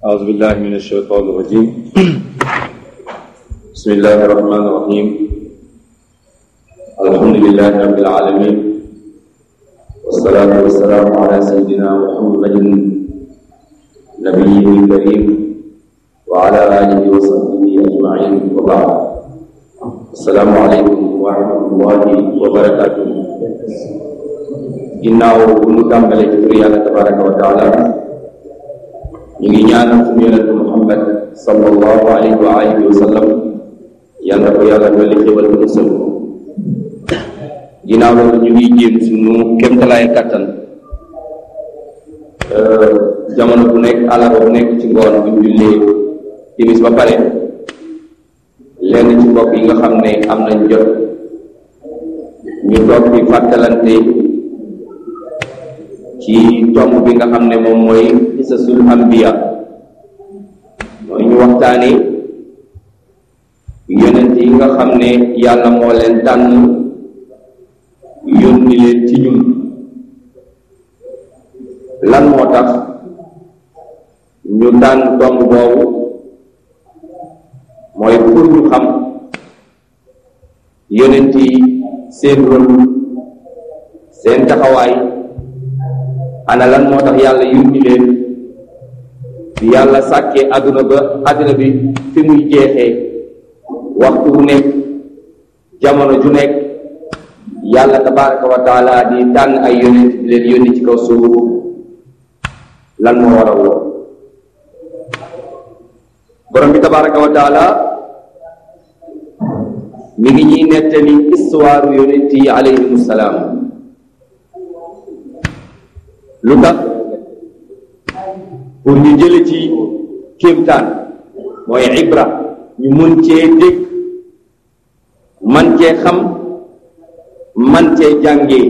أعوذ بالله من الشيطان الرجيم بسم الله الرحمن الرحيم الحمد لله رب العالمين والصلاة والسلام على سيدنا محمد نبيه الكريم وعلى آله وصحبه أجمعين وبعد السلام عليكم ورحمة الله وبركاته ginnaaw bu ñu tàmbalee ci tur yàlla tabaraka wa taala ñu ngi ñaanal suñu yonente Muhammad sallallahu alayhi wa alihi wa sallam yal na ko yàlla dolli xéwal bu musal ko ginnaaw loolu ñu ngi jéem suñu kémtalaay kattan jamono bu nekk àllarba bu nekk ci ngoon bu ñu jullee timis ba pare lenn ci mbokk yi nga xam ne am nañ jot ñu toog di fàttalante ci tomb bi nga xam ne moom mooy qisasul anbiya mooy ñu waxtaane yonent yi nga xam ne yàlla moo leen tànn yónni leen ci ñun lan moo tax ñu tànn tomb boobu mooy pour ñu xam yonent yi seen rôle seen taxawaay ana lan moo tax yàlla yónni leen bi yàlla sàkkee àdduna ba àdduna bi fi muy jeexee waxtu wu nekk jamono ju nekk yàlla tabaraka wa taala di tànn ay yonent di leen yónni ci kaw suuf lan moo war a woo borom bi tabaraka wa taala mi ngi ñuy nettali histoire yonent yi alayhimu salaam lu tax pour ñu jële ci kéemtaan mooy ibra ñu mun cee dégg man cee xam man cee jàngee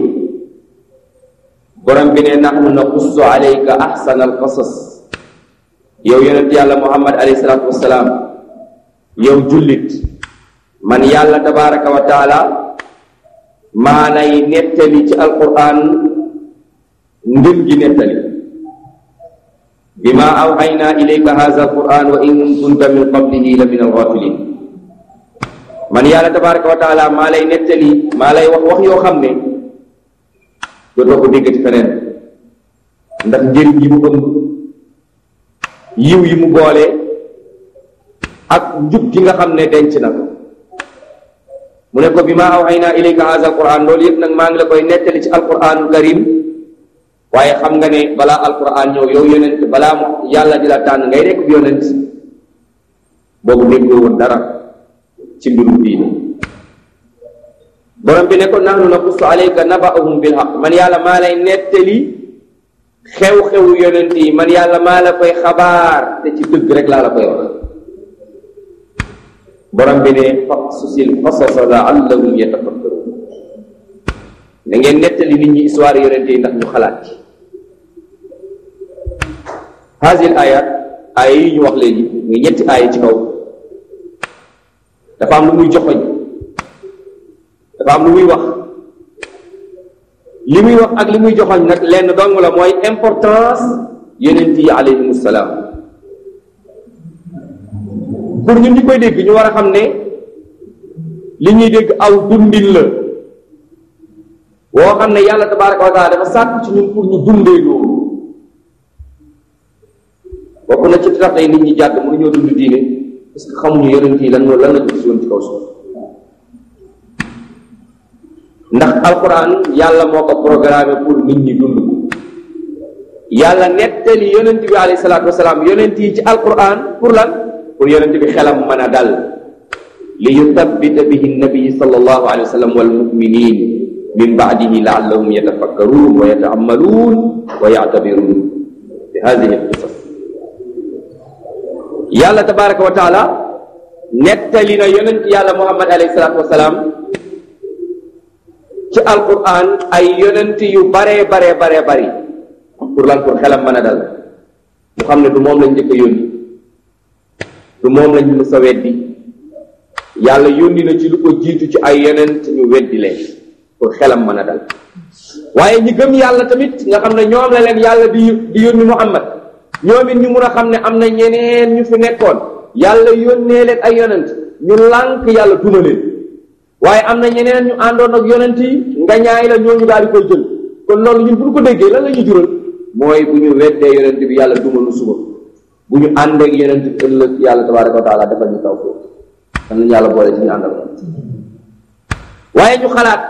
borom bi ne nahnu naqussu alayka ahsana alqasas yow yonent yàlla muhammad alayhi salaatu wassalaam yow jullit man yàlla tabaraka wa taala maa lay nettali ci alquran ngën gi nettali bima awxayna ilayka hadha alquran wa in kunta min qablihi la min alghafilin man yàlla tabaraka wa taala maa lay nettali maa lay wax wax yoo xam ne dootoo ko déggati feneen ndax njëriñ yi mu ëmb yiw yi mu boole ak njub gi nga xam ne denc na ko mu ne ko bima awxayna ilayka hadha alquran loolu yëpp nag maa ngi la koy nettali ci alquranul karim waaye xam nga ne balaa alquran ñëw yow yonent balaa mu yàlla di la tànn ngay nekk bi yonent boobu déggoo woon dara ci mbirum diine borom bi ne ko nahnu naqussu alayka naba'ahum bil haqq man yàlla maa lay nettali xew-xewu yonent yi man yàlla maa la koy xabaar te ci dëgg rek laa la koy wax borom bi ne faqsusil qasasa la'allahum yatafakkarun da ngeen nettali nit ñi histoire yonent yi ndax ñu xalaat ci hasil ayat ay yi ñu wax léegi muy ñetti aaya ci kaw dafa am lu muy joxoñ dafa am lu muy wax li muy wax ak li muy joxoñ nag lenn dong la mooy importance yonent yi alayhimu salaam pour ñun ñi koy dégg ñu war a xam ne li ñuy dégg aw dundin la woo xam ne yàlla tabaraka wa taala dafa sàkk ci ñun pour ñu dundee loolu bokk na ci tax tey nit ñi jàdd mënuñoo dund diine parce que xamuñu yonent yi lan moo lan la gis yoon ci kaw suuf ndax alquran yàlla moo ko programmé pour nit ñi dund ko yàlla nettali yonent bi alayhi salaatu wasalaam yonent yi ci alquran pour lan pour yonent bi xelam mën a dal li yuthabbita bihi nabi sallallahu alayhi wa sallam wal muminin min baadihi laallahum yatafakkaruun wa yataamaluun wa yactabiruun bi hadihi alqisas yàlla tabaraka wa taala nettali na yonent yàlla muhammad alayhi salaatu wasalaam ci alquran ay yonent yu baree baree baree bari pour lan pour xelam mën a dal mu xam ne du moom lañ njëkk a yónni du moom lañ mës a weddi yàlla yónni na ci lu ko jiitu ci ay yonent ñu weddi leen pour xelam mën a dal waaye ñi gëm yàlla tamit nga xam ne ñoom la leen yàlla di di yónni muhammad ñoom it ñu mun a xam ne am na ñeneen ñu fi nekkoon yàlla yónnee leen ay yonent ñu lànk yàlla duma leen waaye am na ñeneen ñu àndoon ak yonent yi nga ñaay la ñooñu daal di koy jël kon loolu ñun bu ñu ko déggee lan la ñu jural mooy bu ñu weddee yonent bi yàlla duma nu suba bu ñu ànd ak yonent bi ëllëg yàlla tabaraka wa taala defal ñu taw foofu kan nañu yàlla boole ci ñu àndal waaye ñu xalaat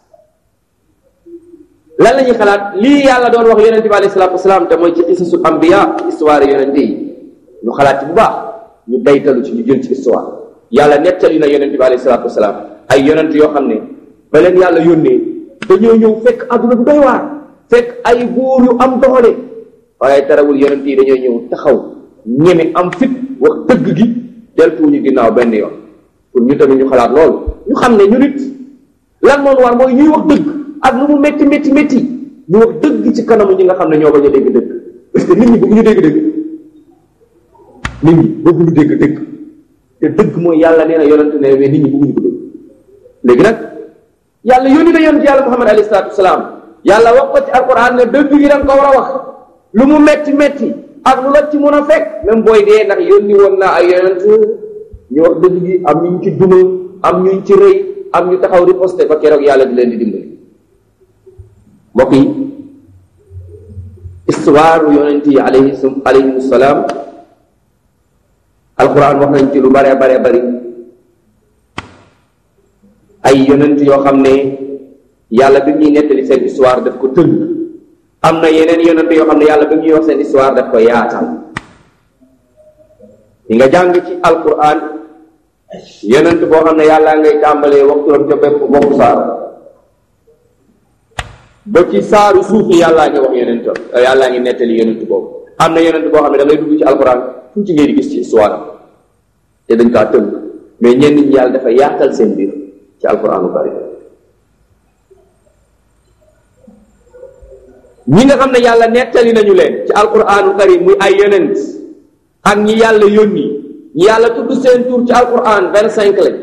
lan la ñuy xalaat lii yàlla doon wax yonente bi alayhi salaatu wasalaam te mooy ci qisasul ambiya histoire yonente yi ñu xalaat ci bu baax ñu daytalu ci ñu jël ci histoire yàlla nettali na yonente bi alayhi salaatu wasalaam ay yonent yoo xam ne ba leen yàlla yónnee dañoo ñëw fekk adduna bu doy waar fekk ay buur yu am doxale waaye tarawul yonent yi dañoo ñëw taxaw ñeme am fit wax dëgg gi deltuuñu ginnaaw benn yoon pour ñu tamit ñu xalaat loolu ñu xam ne ñu nit lan moom war mooy ñuy wax dëgg ak lu mu métti métti métti ñu wax dëgg ci kanamu ñi nga xam ne ñoo bañ a dégg dëgg parce que nit ñi bëgg ñu dégg dëgg nit ñi bëgg ñu dégg dëgg te dëgg mooy yàlla nee na yonent ne mais nit ñi bëgguñu ko dégg léegi nag yàlla yónni na yonent yàlla muhammad alayhi salaatu wasalaam yàlla wax ko ci alquran ne dëgg gi da nga ko war a wax lu mu métti métti ak lu la ci mën a fekk même booy dee ndax yónni woon naa ay yonent ñu wax dëgg gi am ñu ci duma am ñu ci rëy am ñu taxaw riposte ba keroog yàlla di leen di dimbali mbokk yi histoire yonent yi alayhi alayhim salaam alquran wax nañ ci lu bare bare bari ay yonent yoo xam ne yàlla bi ñuy nettali seen histoire daf ko tënk am na yeneen yonent yoo xam ne yàlla bi ñuy wax seen histoire daf ko yaatal yi nga jàng ci alquran yonent boo xam ne yàlla ngay tàmbalee waxturam ca bépp boppu saar ba ci saaru suuf yi yàllaa ngi wax yonent yàllaa ngi nettali yonent boobu am na yonent boo xam ne da ngay dugg ci alquran tuuti ngay di gis ci histoire te dañ kaa tënk mais ñenn ñi yàlla dafa yaatal seen biir ci alquranu karim ñi nga xam ne yàlla nettali nañu leen ci alquranu karim muy ay yonent ak ñi yàlla yónni ñi yàlla tudd seen tur ci alquran vingt cinq lañ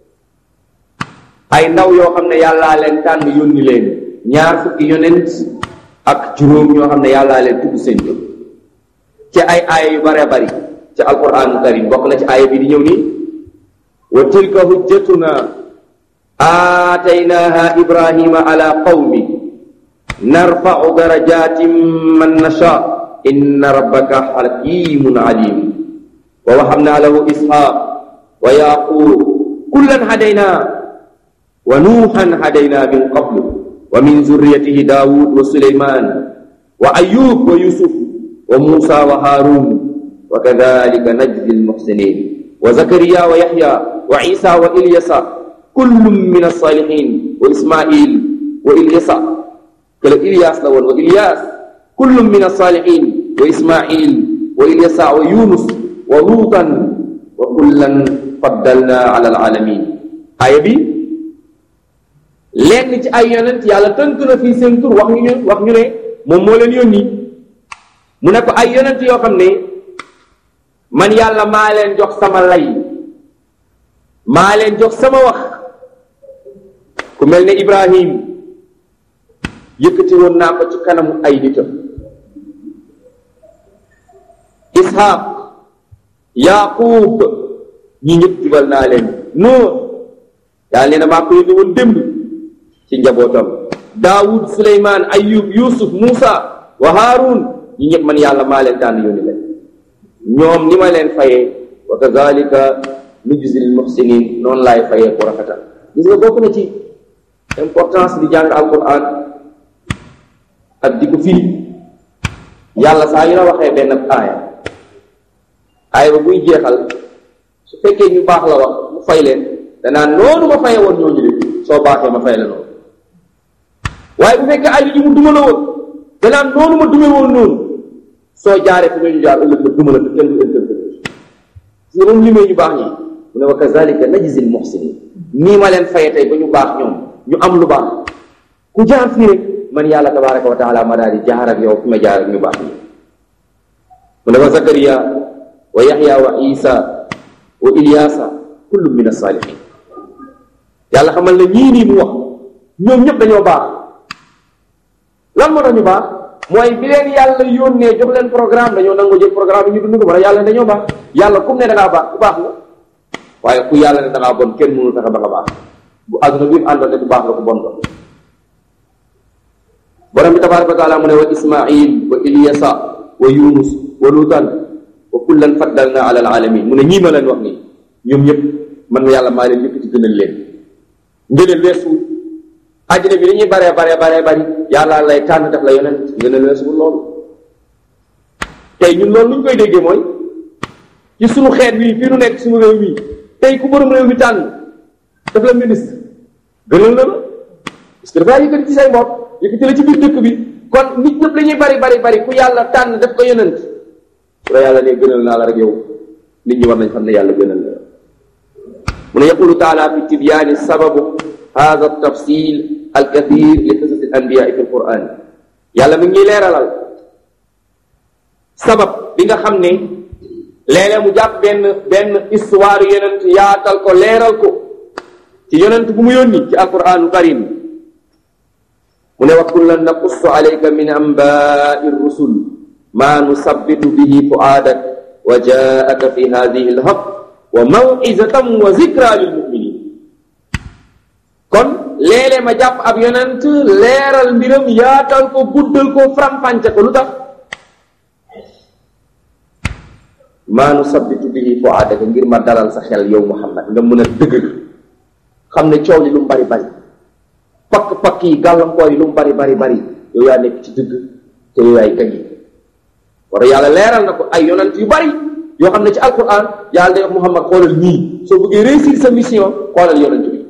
ay ndaw yoo xam ne yàllaa leen tànn yónni leen ñaar fukki yonent ak juróom ñoo xam ne yàllaa leen tudd seen tur ci ay aaya yu bare bari ci alquran karim bokk na ci aaya bi di ñëw nii wa tilka hujjatuna aataynaha ibrahima ala qawmi narfau darajatin man nasha inna rabbaka hakimun alim wa wahabna lahu ishaq wa yaqub kullan hadayna wa nuuhan hadayna min qablu wa min zurriyatihi daawud wa suleyman wa ayub wa yusuf wa musa wa harun wa kadhalika najzi almuhsinin wa zakariya wa yahya wa isa wa ilyasa kullum min alsalihin wa ismail wa ilyasa kala ilyas la woon wa ilyas kullum min alsalihin wa ismail wa ilyasa wa yunus wa luutan wa kullan faddalna ala alalamin aaya bi lenn ci ay yonent yàlla tënk na fii seen tur wax ñu wax ñu ne moom moo leen yónni mu ne ko ay yonent yoo xam ne man yàlla maa leen jox sama lay maa leen jox sama wax ku mel ne Ibrahim yëkkati woon naa ko ci kanamu ay nitam Ishaq Yaqub ñi ñëpp jubal naa leen Nuux yàlla nee na maa ko yónni woon démb ci njabootam daawud suleymaan ayub yusuf muusa wa haarun ñi ñëpp man yàlla maa leen tànn yónni leen ñoom ni ma leen fayee wa kazalika nujzil muhsinin noonu laay fayee ku rafetal gis nga bokk na ci importance di jàng alquran ak di ko firi yàlla saa yu la waxee benn aaya aaya ba buy jeexal su fekkee ñu baax la wax mu fay leen danaa noonu ma faye woon ñooñu de soo baaxee ma fay la noonu waaye bu fekkee ay li mu duma la woon danaa noonu ma dume woon noonu soo jaaree fi ñooñu jaar ëllëg ma duma la te kenn du interprété si moom limee ñu baax ñi mu ne wa kazalika najzil muhsinin nii ma leen faye tey ba ñu baax ñoom ñu am lu baax ku jaar fii rek man yàlla tabaraka wa taala ma daal di jaar ak yow fi ma jaar ak ñu baax ñi mu ne wa zakariya wa yaxya wa isa wa ilyasa kullu min as-salihin yàlla xamal ne ñii nii mu wax ñoom ñëpp dañoo baax lan moo tax ñu baax mooy bi leen yàlla yónnee jox leen programme dañoo nangu jël programme yi ñu dund ko wala yàlla dañoo baax yàlla kum ne da ngaa baax ku baax nga waaye ku yàlla ne da ngaa bon kenn mënul fexe ba nga baax bu àdduna bi àndoon ne ku baax la ku bon nga borom bi tabaraka wa taala mu ne wa ismail wa ilyasa wa yunus wa lutan wa kullan faddalna ala alalamin mu ne ñii ma leen wax nii ñoom ñëpp man ma yàlla maa leen yëpp ci gënal leen ngëneel weesuwul àddina bi li ñuy baree baree baree bari yàlla lay tànn def la yonent ngëneel weesuwul loolu tey ñun loolu lu ñu koy déggee mooy ci sunu xeet wi fii nu nekk sunu réew mi tey ku borom réew mi tànn def la ministre gënal na la parce que dafaa yëkkati ci say mbokk yëkkati la ci biir dëkk bi kon nit ñëpp la ñuy bari bari bari ku yàlla tànn def ko yonent su la yàlla ne gënal naa la rek yow nit ñi war nañ xam ne yàlla gënal na la mu ne yaqulu taala fi tibyaani sababu hada tafsil alkathir li qisas al anbiyaai fi alquran yàlla mi ngi leeralal sabab bi nga xam ne léeg-léeg mu jàpp benn benn histoire yonent yaatal ko leeral ko ci yonent bu mu yónni ci alquranu karim mu ne wa kullan naqussu alayka min anbaai rusul ma nusabbitu bihi fuaadak wa jaaka fi hadihi alhaq wa mawizatan wa zikra lil muminin kon léeg-léeg ma jàpp ab yonent leeral mbiram yaatal ko guddal ko faram-fànce ko lu tax maa nu sabbitu bihi fuaadaka ngir ma dalal sa xel yow Muhammad nga mën a dëgër xam ne coow li lu mu bari bari pakk-pakk yi gàllankoor yi lu mu bari bari bari yow yaa nekk ci dëgg te yow yaay gañe war yàlla leeral na ko ay yonent yu bari yoo xam ne ci alquran yàlla day wax Muhammad xoolal ñii soo bëggee réussir sa mission xoolal yonent bi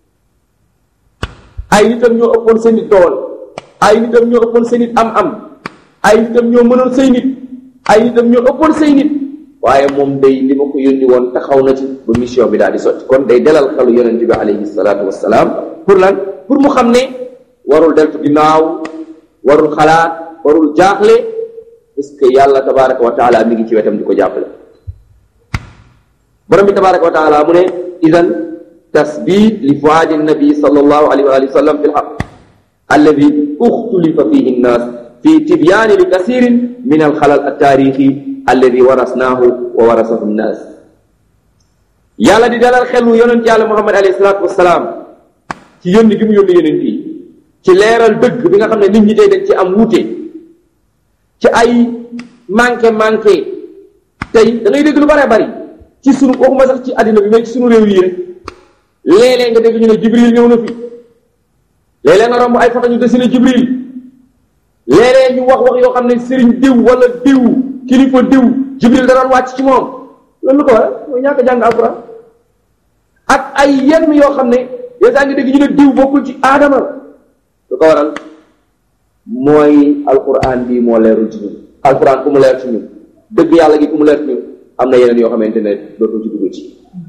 ay nitam ñoo ëppoon seen nit dool ay nitam ñoo ëppoon seen nit am-am ay nitam ñoo mënoon say nit ay nitam ñoo ëppoon say nit waaye moom day li ma ko yónni woon taxaw na ci ba mission bi daal di sotti kon day dalal xelu yonent bi alayhi salaatu wassalaam pour lan pour mu xam ne warul deltu ginnaaw warul xalaat warul jaaxle parce que yàlla tabaraka wa taala mi ngi ci wetam di ko jàppale borom bi tabaraka wa taala mu ne idan tasbit li fuaadi nabi sallallahu alayhi wa alihi wa sallam fi lxaq alladi uxtulifa fihi nnas fi tibyaani li kasirin min alxalal altaarixi alladi warasnaahu wa warasahu nnas yàlla di dalal xelu yonent yàlla muhammad alayhi salaatu wasalaam ci yónni gi mu yónni yonent yi ci leeral dëgg bi nga xam ne nit ñi tey dañ ci am wuute ci ay manqué manqué tey da ngay dégg lu bare bari ci sunu waxuma sax ci àddina bi mais ci sunu réew yi rek léeg-léeg nga dégg ñu ne jibril ñëw na fi léeg-léeg nga romb ay foto ñu dessiné jibril léeg-léeg ñu wax wax yoo xam ne sëriñ diw wala diw kilifa diw jibril da doon wàcc ci moom loolu lu ko waral mooy ñàkk jàng alquran ak ay yenn yoo xam ne yow saa ngi dégg ñu ne diw bokkul ci aadama lu ko waral mooy alquran bii moo leerul ci ñun alquran ku mu leer ci ñun dëgg yàlla gi ku mu leer ci ñun am na yeneen yoo xamante ne dootul ci dugg ci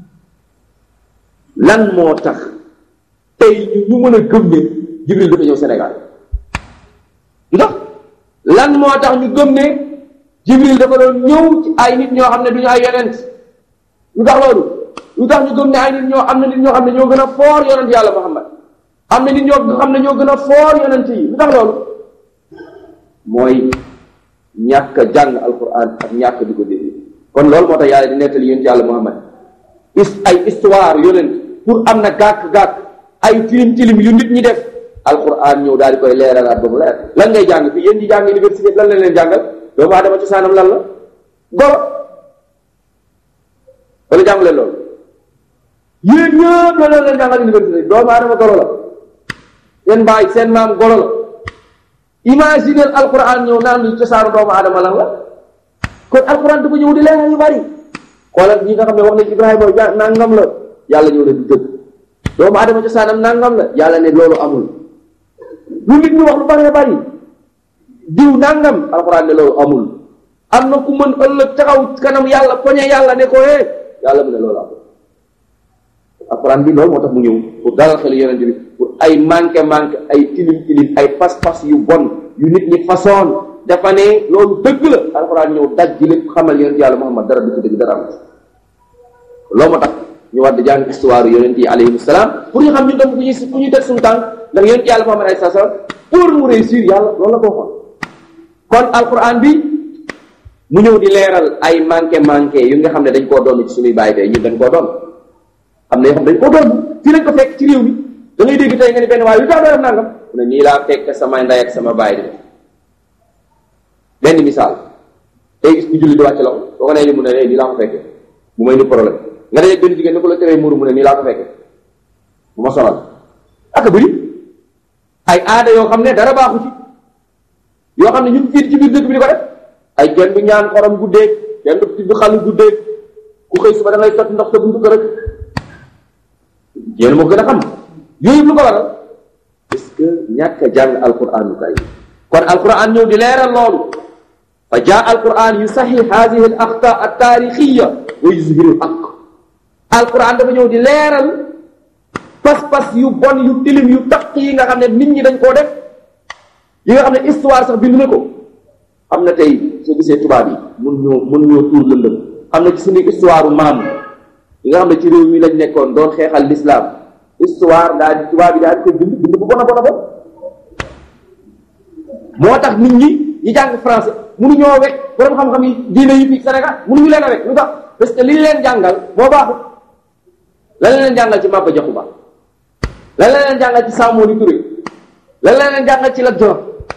lan moo tax tey ñu mën a gëm ne jibril dafa ñëw Sénégal ndax lan moo tax ñu gëm ne jibril dafa doon ñëw ci ay nit ñoo xam ne du ñu ay yonent lu tax loolu lu tax ñu gëm ne ay nit ñoo am na nit ñoo xam ne ñoo gën a foor yonent yàlla Muhammad am na nit ñoo xam ne ñoo gën a foor yonent yi lu tax loolu mooy ñàkk a jàng alquran ak ñàkk di ko dégg kon loolu moo tax yàlla di nettali yonent yàlla Muhammad is ay histoire yonent pour am na gàkk-gàkk ay tilim tilim yu nit ñi def alquran ñëw daal di koy leeralaat ba mu leer lan ngay jàng fii yéen ñi jàng université lan lañ leen jàngal doomu aadama cosaanam lan la golo wala jàng leen loolu yéen ñëpp lan lañ leen jàngal université doomu aadama golo la seen baay seen maam golo la imaginer alquran ñëw naan lu cosaanu doomu aadama lan la kon alquran dafa ñëw di leeral yu bari xoolal ñi nga xam ne wax nañ Ibrahima ja nangam la yàlla ñëw ne du dëgg doomu aadama cosaanam nangam la yàlla ne loolu amul lu nit ñi wax lu bëree bëri diw nangam alxuraan ne loolu amul am na ku mën ëllëg taxaw kanam yàlla poñe yàlla ne ko eh yàlla mu ne loolu amul alxuraan bi loolu moo tax mu ñëw pour dalal xel yonente bi pour ay manqué manqué ay tilim tilim ay pas-pas yu bon yu nit ñi façon dafa ne loolu dëgg la alxuraan ñëw daj ji lépp xamal yonente yàlla Muhammad dara du ci dëgg dara am loolu moo tax ñu war di jàng histoire yonent yi alayhi salaam pour ñu xam ñu dem fu ñuy fu ñuy teg suñu tànk ndax yonent yàlla Muhammad alayhi salaam pour mu réussir yàlla loolu la ko waxoon kon alquran bi mu ñëw di leeral ay manqué manqué yu nga xam ne dañ koo doon ci suñuy bàyyi tey ñun dañ koo doon am na yoo xam dañ koo doon fii lañ ko fekk ci réew mi da ngay dégg tey nga ni benn waaye lu tax doo def nangam mu ne nii laa fekk sama ndey ak sama baay di def benn misaal tey gis ku julli di wàcc loxo boo ko nee ni mu ne nii laa ko fekkee bu may ni problème nga dee benn jigéen ni ko la teree muuru mu ne nii laa ko fekkee bu ma sonal ak bëri ay aada yoo xam ne dara baaxu ci yoo xam ne ñun fii ci biir dëkk bi di ko def ay kenn du ñaan xorom guddeeg kenn du tibb xalu guddeeg ku xëy suba da ngay sotti ndox sa buntu kër rek yéen moo gën a xam yooyu lu ko waral est-ce que ñàkk a jàng alquranu kay kon alquran ñëw di leeral loolu fa jaa alquran yusaxi hadihi al axta al taarixiya wa yuzhiru al haq alquran dafa ñëw di leeral pas-pas yu bon yu tilim yu taq yi nga xam ne nit ñi dañ koo def yi nga xam ne histoire sax bind na ko am na tey soo gisee tubaab yi mun ñoo mun ñoo tuur lëndëm am na ci suñu histoire maam yi nga xam ne ci réew mi lañ nekkoon doon xeexal l'islam histoire daal di tubaab yi daal di koy bind bind bu bon a bon a bon moo tax nit ñi ñi jàng français mënuñoo wekk borom xam-xam yi diine yi fii Sénégal mënuñu leen a wekk lu tax parce que li ñu leen jàngal moo baaxut lan la leen jàngal ci Maba Jaxu Ba lan la leen jàngal ci Samori Touré lan la leen jàngal ci Lat Joor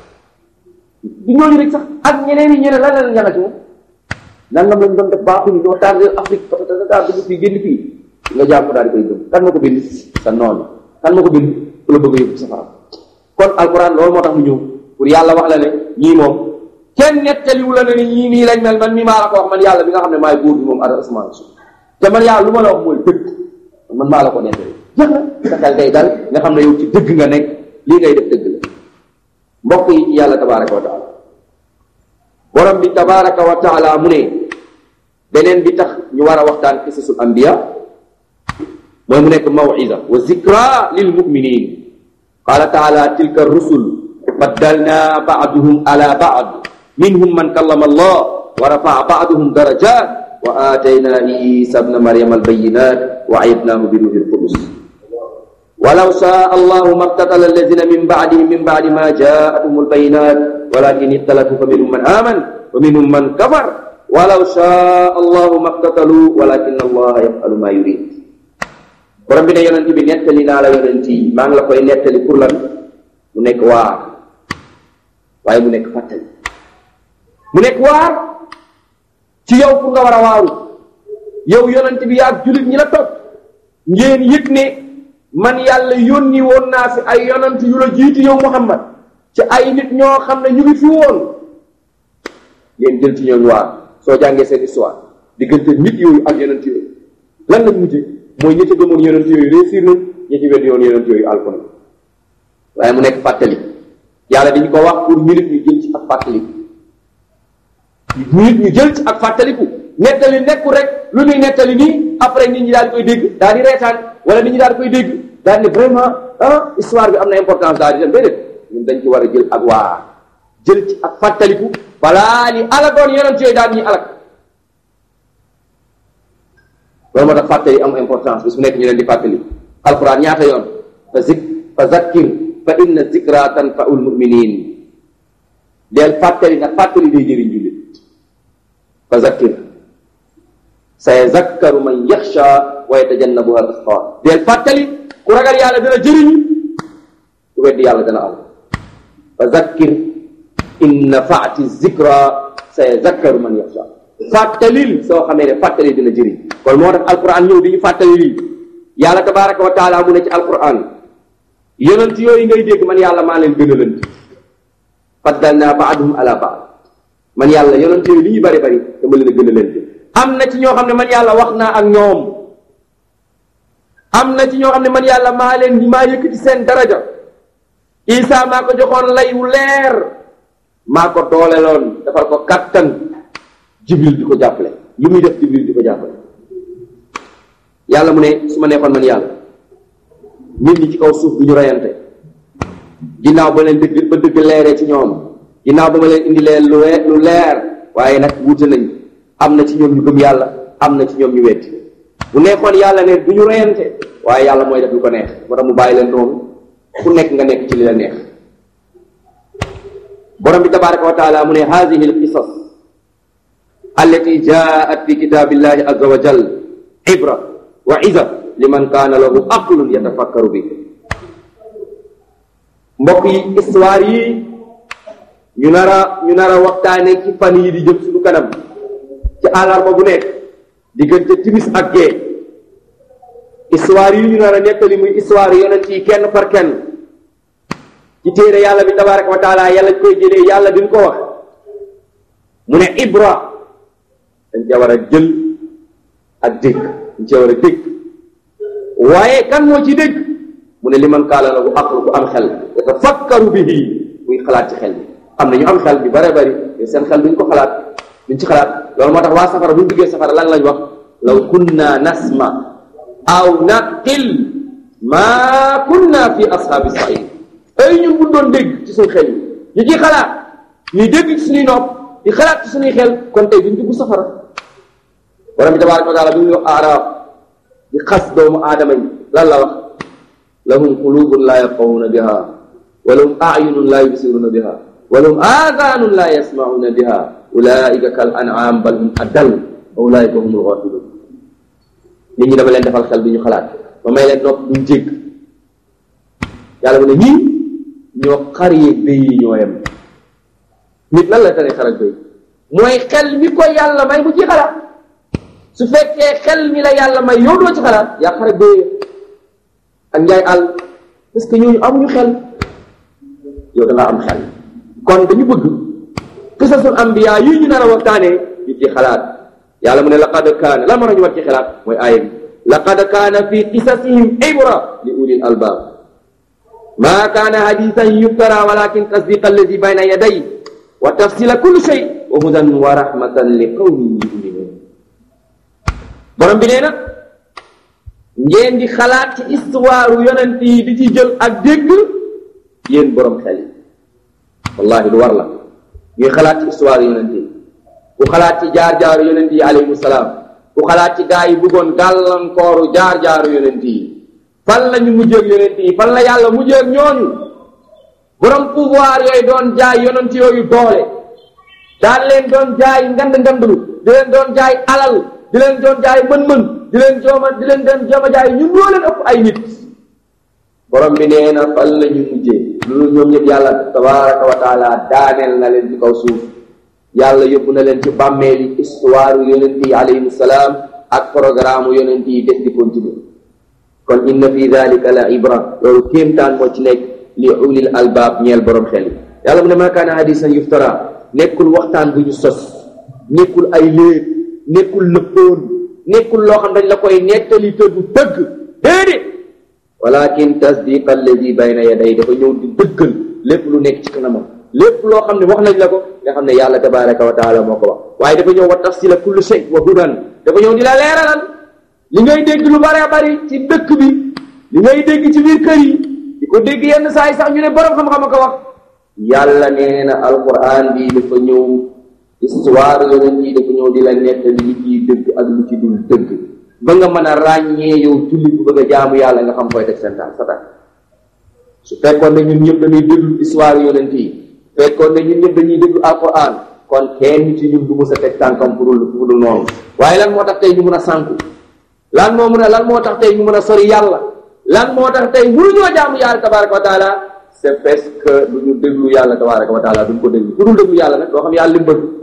du ñooñu rek sax ak ñeneen yi ñeneen lan la leen jàngal ci moom nangam lañ doon def baaxuñu ñoo tardé Afrique parce que da dugg fii génn fii nga jàpp daal di koy gëm kan ma ko bind sa noonu kan ma ko bind ku la bëgg a yóbbu safara kon alquran loolu moo tax mu ñëw pour yàlla wax la ne ñii moom kenn nettaliwu la ne ni ñii nii lañ mel man mi maa la ko wax man yàlla bi nga xam ne maay buur bi moom ara asmaan suuf te man yàlla lu ma la wax mooy dëgg man maa la ko nettali jeex na sa xel day dal nga xam ne yow ci dëgg nga nekk lii ngay def dëgg la mbokk yi ci yàlla tabaraka wa taala borom bi tabaraka wa taala mu ne beneen bi tax ñu war a waxtaan qisasul anbiya mooy mu nekk maw'iza wa zikra lil muminin qala taala tilka rusul baddalna ba'duhum ala ba'd minhum man kallama allah wa rafa'a ba'duhum darajat wa atayna isa ibna maryama albayinat wa ayyadnahu bi ruhil qudus ولو شاء الله ما اقتتل الذين من بعدهم من بعد ما جاءتهم البينات ولكن اختلفوا فمنهم من آمن ومنهم من كفر ولو شاء الله ما اقتتلوا ولكن الله يفعل ما يريد borom bi ne yonent bi nettali naa la yonent yi maa ngi la koy nettali pour lan mu nekk waar waaye mu nekk fàttali mu nekk waar ci yow pour nga war a waaru yow yonent bi yaag julit ñi la topp ngeen yëg ne man yàlla yónni woon naa fi ay yonent yu la jiitu yow Muhammad ci ay nit ñoo xam ne ñu ngi fi woon ngeen jël ci ñoom waar soo jàngee seen histoire diggante nit yooyu ak yonent yooyu lan lañ mujje mooy ñi ci gëmoon yonent yooyu réussir nañ ñi ci wedd yoon yonent yooyu alko na waaye mu nekk fàttali yàlla dañu ko wax pour ñu nit ñu jël ci ak fàttaliku ñu nit ñu jël ci ak fàttaliku nettali nekkul rek lu ñuy nettali nii après nit ñi daal di koy dégg daal di reetaan wala nit ñi daal di koy dégg daal di ne vraiment ah histoire bi am na importance daal di dem déedéet ñun dañ ci war a jël ak waa jël ci ak fàttaliku balaa li alagoon yonent yooyu daal ñuy alag loolu moo tax fàttali am importance bis bu nekk ñu leen di fàttali alquran ñaata yoon fa zik fa zakkir fa inna zikra tanfaul muminin deel fàttali nag fàttali day jëriñ jullit fa zakkir sa yazakkaru man yaxsha wa yatajannabuha al asqa deel fàttali ku ragal yàlla dana jëriñu ku weddi yàlla dana am fa zakkir in nafaati zikra sa yazakkaru man yaxsha fàttalil soo xamee ne fàttali dina jëriñ kon moo tax alquran ñëw di ñu fàttali lii yàlla tabaraka wa taala mu ne ci alquran yonent yooyu ngay dégg man yàlla maa leen gën a lënt faddalna baaduhum ala baad man yàlla yonent yooyu li ñu bari bari dama leen a gën a lënt am na ci ñoo xam ne man yàlla wax naa ak ñoom am na ci ñoo xam ne man yàlla maa leen maa yëkkati seen daraja isa maa ko joxoon lay wu leer maa ko dooleloon defal ko kattan jibril di ko jàppale lu muy def jibril di ko jàppale yàlla mu ne su ma neexoon man yàlla nit ñi ci kaw suuf du ñu reyante ginnaaw ba leen dëgg ba dëgg leeree ci ñoom ginnaaw ba ma leen indi leen lu lu leer waaye nag wuute nañ am na ci ñoom ñu gëm yàlla am na ci ñoom ñu wetti bu neexoon yàlla ne du ñu reyante waaye yàlla mooy def lu ko neex moo tax mu bàyyi leen noonu ku nekk nga nekk ci li la neex borom bi tabaraka wa taala mu ne hadihi alqisas allati jaat fi kitabillahi azza wa jal ibra wa iza liman kaana lahu aqlun yatafakkaru bi mbokk yi histoire yi ñu nar a ñu nar a waxtaane ci fan yi di jëm suñu kanam ci àllarba bu nekk diggante timis ak gee histoire yi ñu nar a nettali muy histoire yonent yi kenn par kenn ci téere yàlla bi tabaraka wa taala yàlla koy jëlee yàlla duñ ko wax mu ne ibra dañ ca war a jël ak dégg dañ ca war a dégg waaye kan moo ci dégg mu ne li man kaala lahu aqlu ku am xel yatafakkaru bihi muy xalaat ci xel bi am na ñu am xel bi bare bari seen xel duñ ko xalaat duñ ci xalaat loolu moo tax waa safara buñ duggee safara lan lañ wax law kunna nasma aw naqil ma kunna fi ashaabi sair ay ñun buñ doon dégg ci suñu xel yi ñu ciy xalaat ñuy dégg ci suñuy nopp di xalaat ci suñuy xel kon tey duñ dugg safara borom bi tabaraka wa taala bi muy wax aaraaf di xas doomu aadama yi lan la wax lahum qulubun la yafqahuna biha wa lahum ayunun la yubsiruna biha wa lahum aadanun la yasmauna biha ulaika kal an'am bal hum adal wa ulaika humul ghafilun nit ñi dama leen defal xel duñu xalaat ba may leen nopp duñ jégg yàlla mu ne ñii ñoo xar yeeg béy yi ñoo yem nit lan la tere xar ak béy mooy xel mi ko yàlla may mu ci xalaat su fekkee xel mi la yàlla may yow doo ci xalaat yaa xar ak béy ak njaay àll parce que ñooñu amuñu xel yow da nga am xel kon dañu bëgg qisasul ambiya yi ñu nar a waxtaanee ñu ci xalaat yàlla mu ne laqad kaana lan moo tax ñu war ci xalaat mooy aaya bi laqad kaana fi qisasihim ibra li ulil albab ma kaana hadisan yuftara walakin tasdiqa alladi bayna yaday wa tafsila kulli shay wa hudan wa rahmatan li qawmin yuminun borom bi nee na ngeen di xalaat ci histoire yonent yi di ci jël ak dégg yéen borom xel yi wallahi lu war la ñuy xalaat ci histoire yonent yi ku xalaat ci jaar-jaaru yonent yi alayhimu salaam ku xalaat ci gaa yi bëggoon gàllankooru jaar-jaaru yonent yi fan la ñu mujjee ak yonent yi fan la yàlla mujjee ak ñooñu borom pouvoir yooyu doon jaay yonent yooyu doole daan leen doon jaay ngand ngandlu di leen doon jaay alal di leen doon jaay mën-mën di leen jooma di leen doon jooma jaay ñun ñoo leen ëpp ay nit borom bi nee na fan la ñu mujjee loolu ñoom ñëpp yàlla tabaraka wa taala daaneel na leen ci kaw suuf yàlla yóbbu na leen ci bàmmeeli histoire yonent yi alayhim salaam ak programme yonent yi des di continuer kon inna fi dalika la ibra loolu kéemtaan moo ci nekk li ulil albaab ñeel borom xel yi yàlla mu ne maa kaana hadisan yuftara nekkul waxtaan bu ñu sos nekkul ay léeb nekkul lëppoon nekkul loo xam dañ la koy nettali te du dëgg déedéet walakin tasdiq alladi bayna yaday dafa ñëw di dëggal lépp lu nekk ci kanamam lépp loo xam ne wax nañ la ko nga xam ne yàlla tabaraka wa taala moo ko wax waaye dafa ñëw wa tafsila kulli shay wa hudan dafa ñëw di la leeralal li ngay dégg lu bare bari ci dëkk bi li ngay dégg ci biir kër yi di ko dégg yenn saa yi sax ñu ne borom xam-xam ko wax yàlla nee na alquran bi dafa ñëw histoire yonent yi dafa ñëw di la nettali li ciy dëgg ak lu ci dul dëgg ba nga mën a ràññee yow julli bu bëgg a jaamu yàlla nga xam koy teg seen tànk sa tànk su fekkoon ne ñun ñëpp dañuy déglu histoire yonent yi fekkoon ne ñun ñëpp dañuy déglu alquran kon kenn ci ñun du mës a teg tànkam pour pour dul noonu waaye lan moo tax tey ñu mën a sànku lan moo mën a lan moo tax tey ñu mën a sori yàlla lan moo tax tey mënuñoo jaamu yàlla tabaraka wa taala c'est parce que du ñu déglu yàlla tabaraka wa taala duñ ko déglu ku dul déglu yàlla nag doo xam yàlla li mu bëgg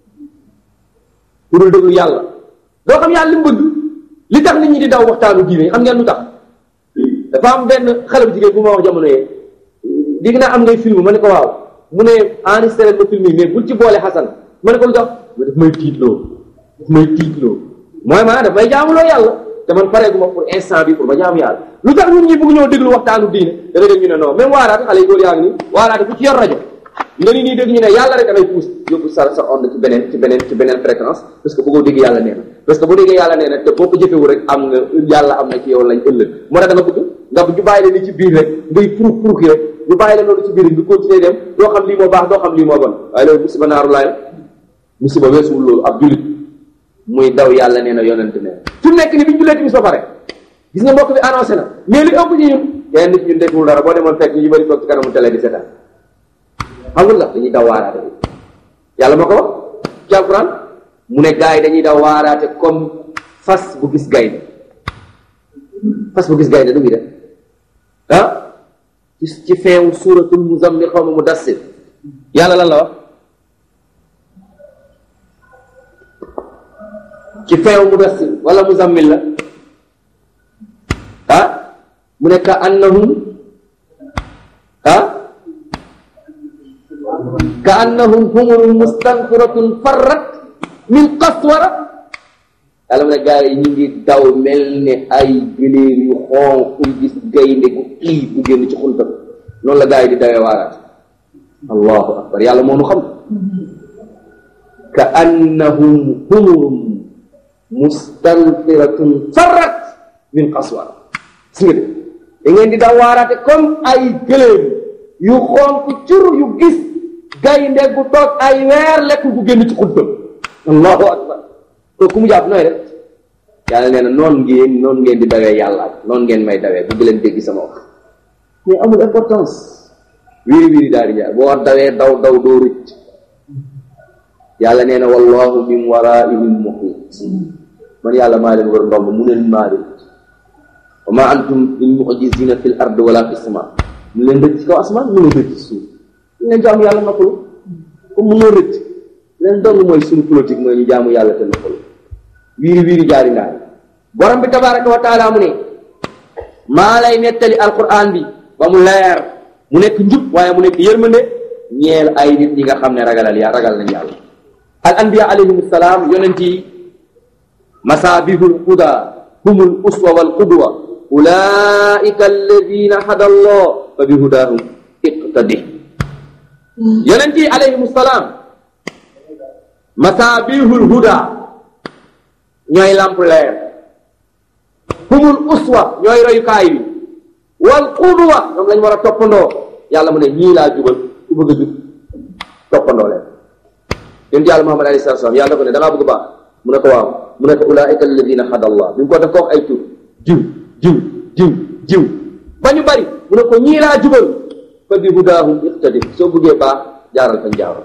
ku dul déglu yàlla doo xam yàlla li mu bëgg li tax nit ñi di daw waxtaanu diine xam ngeen lu tax dafa am benn xale bu jigéen bu ma wax jamono yee digg naa am ngay film ma ne ko waaw mu ne enregistré ma film yi mais bul ci boole xasan ma ne ko lu tax ma daf may tiitloo daf may tiitloo mooy maanaam daf may jaamuloo yàlla te man pareeguma pour instant bi pour ma jaamu yàlla lu tax ñun ñi bëgg ñoo déglu waxtaanu diine da nga dégg ñu ne non même waaraate xale yi góor yaa ngi nii waaraate ku ci yor rajo nga ni nii dégg ñu ne yàlla rek damay puus yóbbu sa sa onde ci beneen ci beneen ci beneen fréquence parce que bëggoo dégg yàlla nee na parce que boo déggee yàlla nee na te boo ko jëfewu rek am nga yàlla am na ci yow lañ ëllëg moo tax da nga bëgg nga ñu bàyyi leen ni ci biir rek ngay purux purux yi rek ñu bàyyi leen loolu ci biir nga continuer dem doo xam lii moo baax doo xam lii moo bon waaye loolu musiba naaru laay musiba weesuwul loolu ab julit muy daw yàlla nee na yonent ne fi mu nekk ni bi ñu julee timis ba pare gis nga mbokk bi annoncé na mais li ëpp ci ñun kenn nit ñun deful dara boo demoon fekk ñu bëri toog ci kanamu télé di seetaan xamul la dañuy daw waaraate yàlla moo ko wax ci alquran mu ne gars yi dañuy daw waaraate comme fas bu gis gaynde fas bu gis gaynde du muy def ah ci ci feewu suuratul muzammil xaw ma mu dassir yàlla lan la wax ci feewu mu dassir wala muzammil la ah mu ne ka annahum ah ka annahum humurun mustanfiratun farrat min qaswara yàlla mu ne gars yi ñu ngi daw mel ne ay gëléem yu xonq yu gis gaynde gu xiif bu génn ci xuntam noonu la gars yi di dawee waaraat allahu akbar yàlla moo nu xam ka annahum humurun mustanfiratun farrat min qaswara gis nga de da ngeen di daw waaraate comme ay gëléem yu xonq cur yu gis gaynde gu toog ay weer lekk gu génn ci xuntam allahu akbar to ku mu jàpp nooy def yàlla nee na noonu ngeen noonu ngeen di dawee yàlla noonu ngeen may dawee bu leen dégg sama wax mais amul importance wiiri wiiri daal di jaar boo war dawee daw daw doo rëcc yàlla nee na wallahu min waraihim muhit man yàlla maa leen war ndomb mu leen maa leen wa ma antum bi mu'jizina fil ard wala fi sama mu leen rëcc ci kaw asmaan mu leen rëcc ci suuf ñu leen jaamu yàlla noppalu comme mu noo rëcc leen dong mooy suñu politique mooy ñu jaamu yàlla te noppalu wiiri wiiri jaari ndaari borom bi tabaraka wa taala mu ne maa lay nettali alquran bi ba mu leer mu nekk njub waaye mu nekk yërmande ñeel ay nit ñi nga xam ne ragalal yaa ragal nañ yàlla al anbiya alayhim salaam yonent yi masabihul huda humul uswa wal qudwa ulaika alladina hada allah fa bi hudahum iqtadi yonent yi alayhim salaam masabihul huda ñooy lamp leer humul uswa ñooy royukaay bi wal qudwa ñoom lañ war a toppandoo yàlla mu ne ñii laa jubal ku bëgg a jub toppandoo leen yonent yàlla Muhammad alayhi salaatu salaam yàlla ko ne da ngaa bëgg baax mu ne ko waaw mu ne ko ulaika alladina hada allah bi mu ko def ko wax ay tur jiw jiw jiw jiw ba ñu bari mu ne ko ñii laa jubal fa bi hudaahum iqtadi soo bëggee baax jaaral fañ jaaroon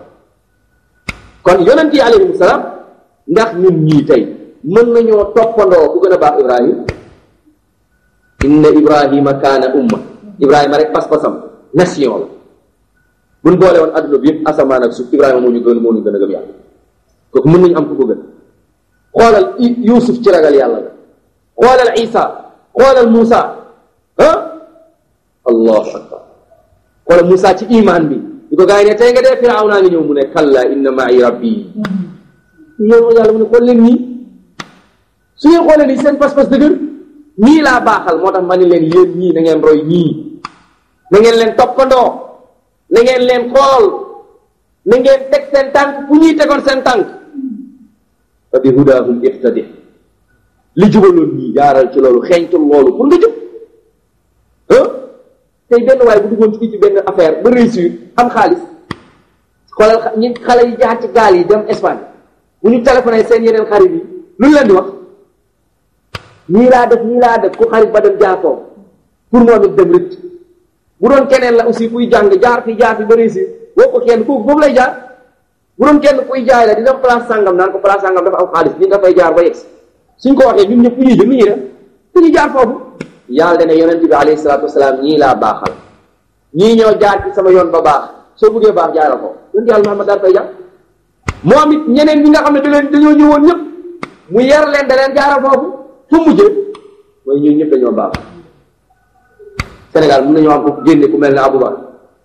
kon yonent yi alayhim salaam ndax ñun ñii tey mën nañoo toppandoo ku gën a baax ibrahim inna ibrahima kaana umma ibrahima rek pas-pasam nation la buñ boole woon adduna bi yëpp asamaan ak suuf ibrahima moo ñu gën moo ñu gën a gëm yàlla kooku mën nañu am ku ko gën xoolal yusuf ci ragal yàlla la xoolal isa xoolal Moussa ah allahu akbar xoolal Moussa ci iman bi di ko gars yi ne tey nga dee firaaw naa ngi ñëw mu ne kalla inna ma'i rabbi yow yàlla mu ne xool leen nii su ngeen xoolee nii seen pas-pas dëgër ñii laa baaxal moo tax ma ne leen yéen ñii na ngeen roy ñii na ngeen leen toppandoo na ngeen leen xool na ngeen teg seen tànk fu ñuy tegoon seen tànk fa bi hudaahum iqtadi li jubaloon ñii jaaral ci loolu xeeñtul loolu pour nga jub ah tey benn waaye bu duggoon fii ci benn affaire ba réussir am xaalis xoolal ñi xale yi jaar ci gaal yi dem Espagne bu ñu téléphoné seen yeneen xarit yi lu ñu leen di wax nii laa def nii laa def ku xarit ba dem jaar foofu pour moom it dem rëcc bu doon keneen la aussi kuy jàng jaar fi jaar fi ba réussir woo ko kenn kooku foofu lay jaar bu doon kenn kuy jaay la di dem place sangam naan ko place sangam dafa am xaalis ni nga fay jaar ba yegsi suñ ko waxee ñun ñëpp fu ñuy jëm ni ñuy def dañuy jaar foofu yàlla dana yonent bi alayhi salaatu wasalaam ñii laa baaxal ñii ñoo jaar ci sama yoon ba baax soo bëggee baax jaaral ko yonent yàlla Muhammad daal fay jaar moom it ñeneen ñi nga xam ne da leen dañoo ñëwoon ñëpp mu yar leen da leen jaaral foofu fu mujjee mooy ñun ñëpp dañoo baax Sénégal mun nañoo am ku génne ku mel ne Aboubacar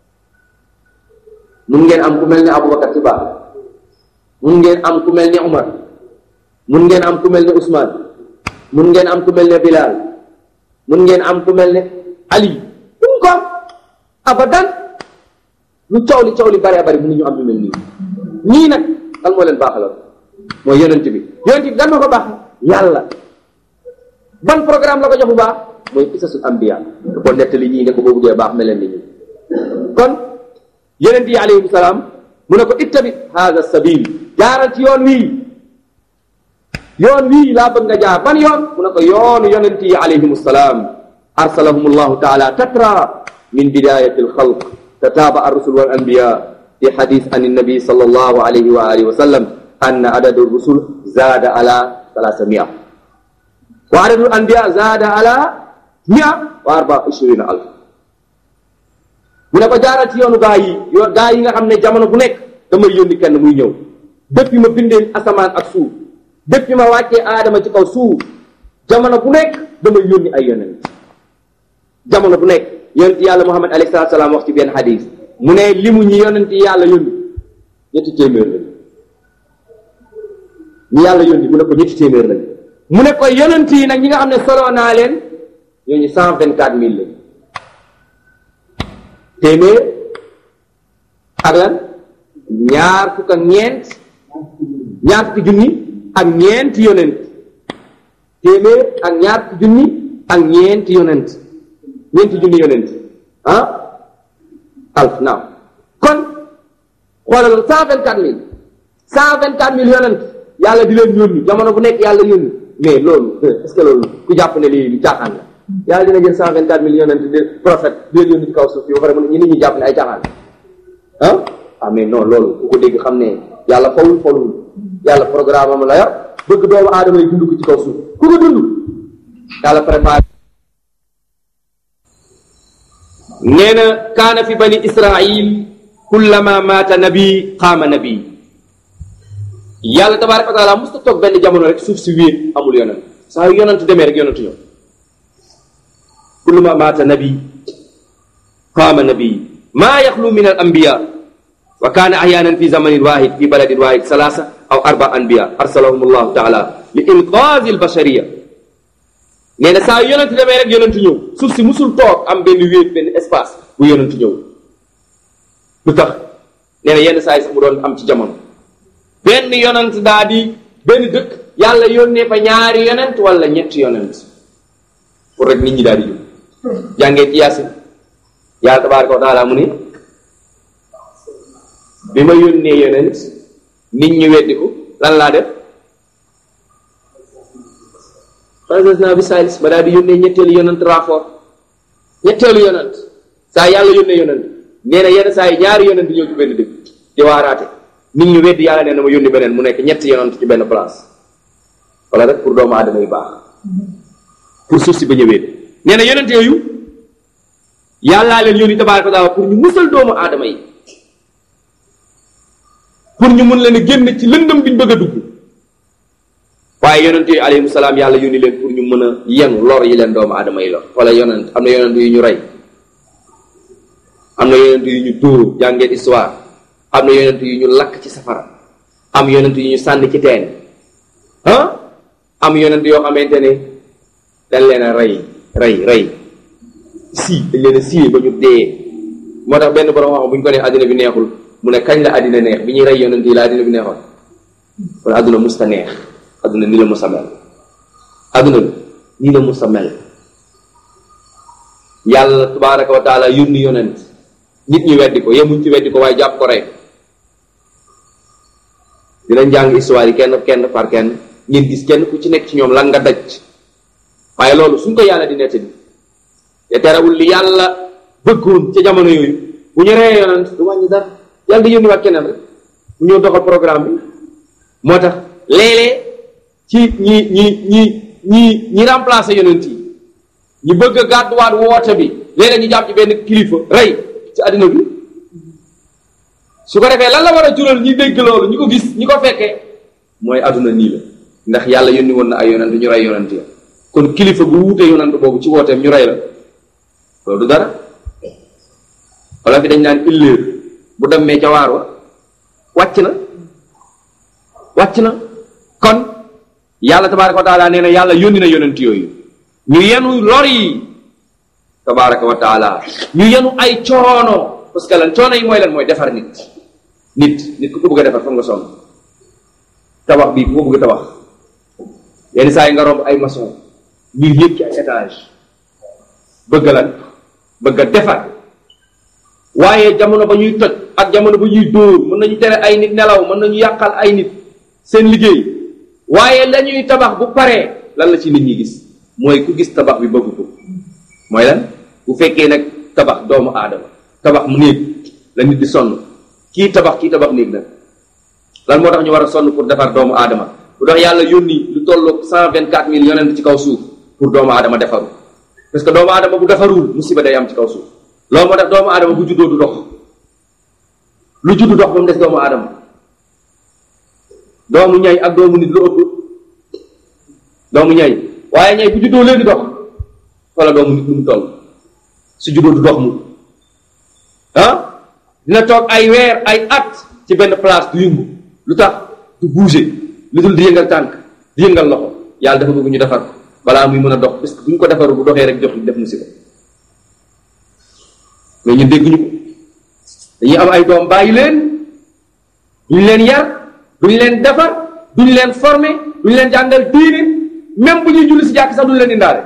mun ngeen am ku mel ne Aboubacar ci baax mun ngeen am ku mel ne Umar mun ngeen am ku mel ne Ousmane mun ngeen am ku mel ne Bilal mun ngeen am ku mel ne Ali mun ko am abadan lu coow li coow li bari bari mënuñu am lu mel nii ñii nag kan moo leen baaxaloon mooy yonent bi yonent bi gan ma ko baax yàlla ban programme la ko jox bu baax mooy qisasul anbiya da ko nettali ñii ne ko boo buggee baax meleen ni ñi kon yonent yi alayhim salaam mu ne ko ittabi hada sabil jaaral ci yoon wii yoon wii laa bëgg nga jaar ban yoon mu ne ko yoonu yonent yi alayhim salaam arsalahum allahu taala tatra min bidayati alxalq tataaba arrusul wal anbiya fi xadis an nabi sallallahu alayhi wa alihi wa sallam anna adadu rusul zaada ala salaasa mia wa adadu anbiya zaada ala mia wa arba ishirina alf mu ne ko jaaral ci yoonu gaa yi yoo gaa yi nga xam ne jamono bu nekk damay yónni kenn muy ñëw depuis ma bindeen asamaan ak suuf depuis ma wàccee aadama ci kaw suuf jamono bu nekk damay yónni ay yonent jamono bu nekk yonent yàlla muhammad alayhi salaatu salaam wax ci benn xadis mu ne limu ñi yonent yàlla yónni ñetti téeméer lañ ñi yàlla yónni mu ne ko ñetti téeméer lañ mu ne ko yonent yi nag ñi nga xam ne solo naa leen ñooñu cent vingt quatre mille lañ téeméer ak lan ñaar fukk ak ñeent ñaar fukki junni ak ñeenti yonent téeméer ak ñaar fukki junni ak ñeenti yonent ñeenti junni yonent ah alf naam kon xoolal cent vingt quatre mille cent vingt quatre mille yonent yàlla di leen yónni jamono bu nekk yàlla yónni mais loolu est-ce que loolu ku jàpp ne lii lu caaxaan la yàlla dina jël cent vingt quatre mille yonent de prophète di leen yónni ci kaw suuf yi ba pare mu ne ñi nit ñi jàpp ne ay caaxaan ah ah mais non loolu ku ko dégg xam ne yàlla fawul fawul yàlla programme am la yor bëgg doomu aadama yi dund ko ci kaw suuf ku ko dund yàlla préparé nee na kaana fi bani israil kullama maata nabi qaama nabi yàlla tabaraka wa taala musta toog benn jamono rek suuf si wéet amul yonent saa yu yonent demee rek yonent ñëw kullama maata nabi qaama nabi maa yaxlu min al anbiya wa kaana ahyaanan fi zamanin wahid fi baladin wahid salaasa aw arba anbiya arsalahum allahu taala li inqaazi al bashariya nee na saa yu yonent demee rek yonent ñëw suuf si musul toog am benn wéet benn espace bu yonent ñëw lu tax nee na yenn saa yi sax mu doon am ci jamono benn yonent daa di benn dëkk yàlla yónnee fa ñaari yonent wala ñetti yonent pour rek nit ñi daal di jóg jàngee ci yaasin yàlla tabaaraka wa taala mu ne bi ma yónnee yonent nit ñi weddi ko lan laa def naa bi saalis ma daal di yónnee ñetteelu yonent rapport ñetteelu yonent saa yàlla yónnee yonent nee na yenn saa yi ñaari yonent ñëw ci benn dëkk di waaraate nit ñu weddi yàlla nee na ma yónni beneen mu nekk ñetti yonent ci benn place wala rek pour doomu aadama yu baax pour suuf si ba ñëwee nee na yonent yooyu yàllaa leen yónni tabaaraka wa taala pour ñu musal doomu aadama yi pour ñu mun leen a génn ci lëndëm bi ñu bëgg a dugg waaye yonent yooyu alayhimu salaam yàlla yónni leen pour ñu mën a yenu lor yi leen doomu aadama yi lor wala yonent am na yonent yu ñu rey am na yonent yu ñu dóor jàngeen histoire am na yonent yu ñu lakk ci safara am yonent yu ñu sànni ci teen ah am yonent yoo xamante ne dañ leen a rey rey rey si dañ leen a siyee ba ñu dee moo tax benn borom wax bu ñu ko nee àddina bi neexul mu ne kañ la àddina neex bi ñuy rey yonent yi la àddina bi neexoon kon àdduna musta neex àdduna ni la musa mel àdduna bi nii la musa mel yàlla tabaraka wa taala yónni yonent nit ñi weddi ko yemuñ ci weddi ko waaye jàpp ko rek dinañ jàng histoire yi kenn kenn par kenn ngeen gis kenn ku ci nekk ci ñoom lan nga daj waaye loolu suñ ko yàlla di nettali te terewul li yàlla bëggoon ca jamono yooyu bu ñu reyee yonent du wàññi dara yàlla di yónni waat keneen rek bu ñëw doxal programme bi moo tax léeg-léeg ci ñi ñi ñi ñi ñi remplacer yonent yi ñu bëgg a gàdduwaat woote bi léeg-léeg ñu jàpp ci benn kilifa rey ci àddina bi su ko defee lan la war a jural ñi dégg loolu ñi ko gis ñi ko fekkee mooy àdduna nii la ndax yàlla yónni woon na ay yonent ñu rey yonent ya kon kilifa bu wuutee yonent boobu ci wooteem ñu rey la loolu du dara wala fi dañ naan illeer bu demee ca waar wa wàcc na wàcc na kon yàlla tabaraka wa taala nee na yàlla yónni na yonent yooyu ñu yenu lor yi tabaraka wa taala ñu yenu ay coono parce que lan coono yi mooy lan mooy defar nit nit nit ku ko bëgg a defar foog nga sonn tabax bii ku ko bëgg a tabax yenn saa yi nga romb ay maçon ñuy yëg ci ay étage bëgg lan bëgg a defar waaye jamono ba ñuy toj ak jamono ba ñuy dóor mën nañu tere ay nit nelaw mën nañu yàqal ay nit seen liggéey waaye la ñuy tabax bu paree lan la ci nit ñi gis mooy ku gis tabax bi bëgg ko mooy lan bu fekkee nag tabax doomu aadama tabax mu néeg la nit di sonn kii tabax kii tabax néeg nag lan moo tax ñu war a sonn pour defar doomu aadama lu tax yàlla yónni lu tolloog cent vingt quatre mille yonent ci kaw suuf pour doomu aadama defaru parce que doomu aadama bu defarul musiba day am ci kaw suuf loolu moo tax doomu aadama bu juddoo du dox lu juddu dox ba mu des doomu aadama doomu ñay ak doomu nit lu ëpp doomu ñay waaye ñay bu juddoo léegi dox wala doomu nit lu mu toll su juddoo du dox mu ah dina toog ay weer ay at ci benn place du yëngu lu tax du bouger lu dul di yëngal tànk di yëngal loxo yàlla dafa bëgg ñu defar ko balaa muy mën a dox parce que bu ñu ko defaru bu doxee rek jox def musiba mais ñun dégguñu ko dañuy am ay doom bàyyi leen duñ leen yar duñ leen defar duñ leen former duñ leen jàngal diine même bu ñuy julli si jàkk sax duñ leen indaale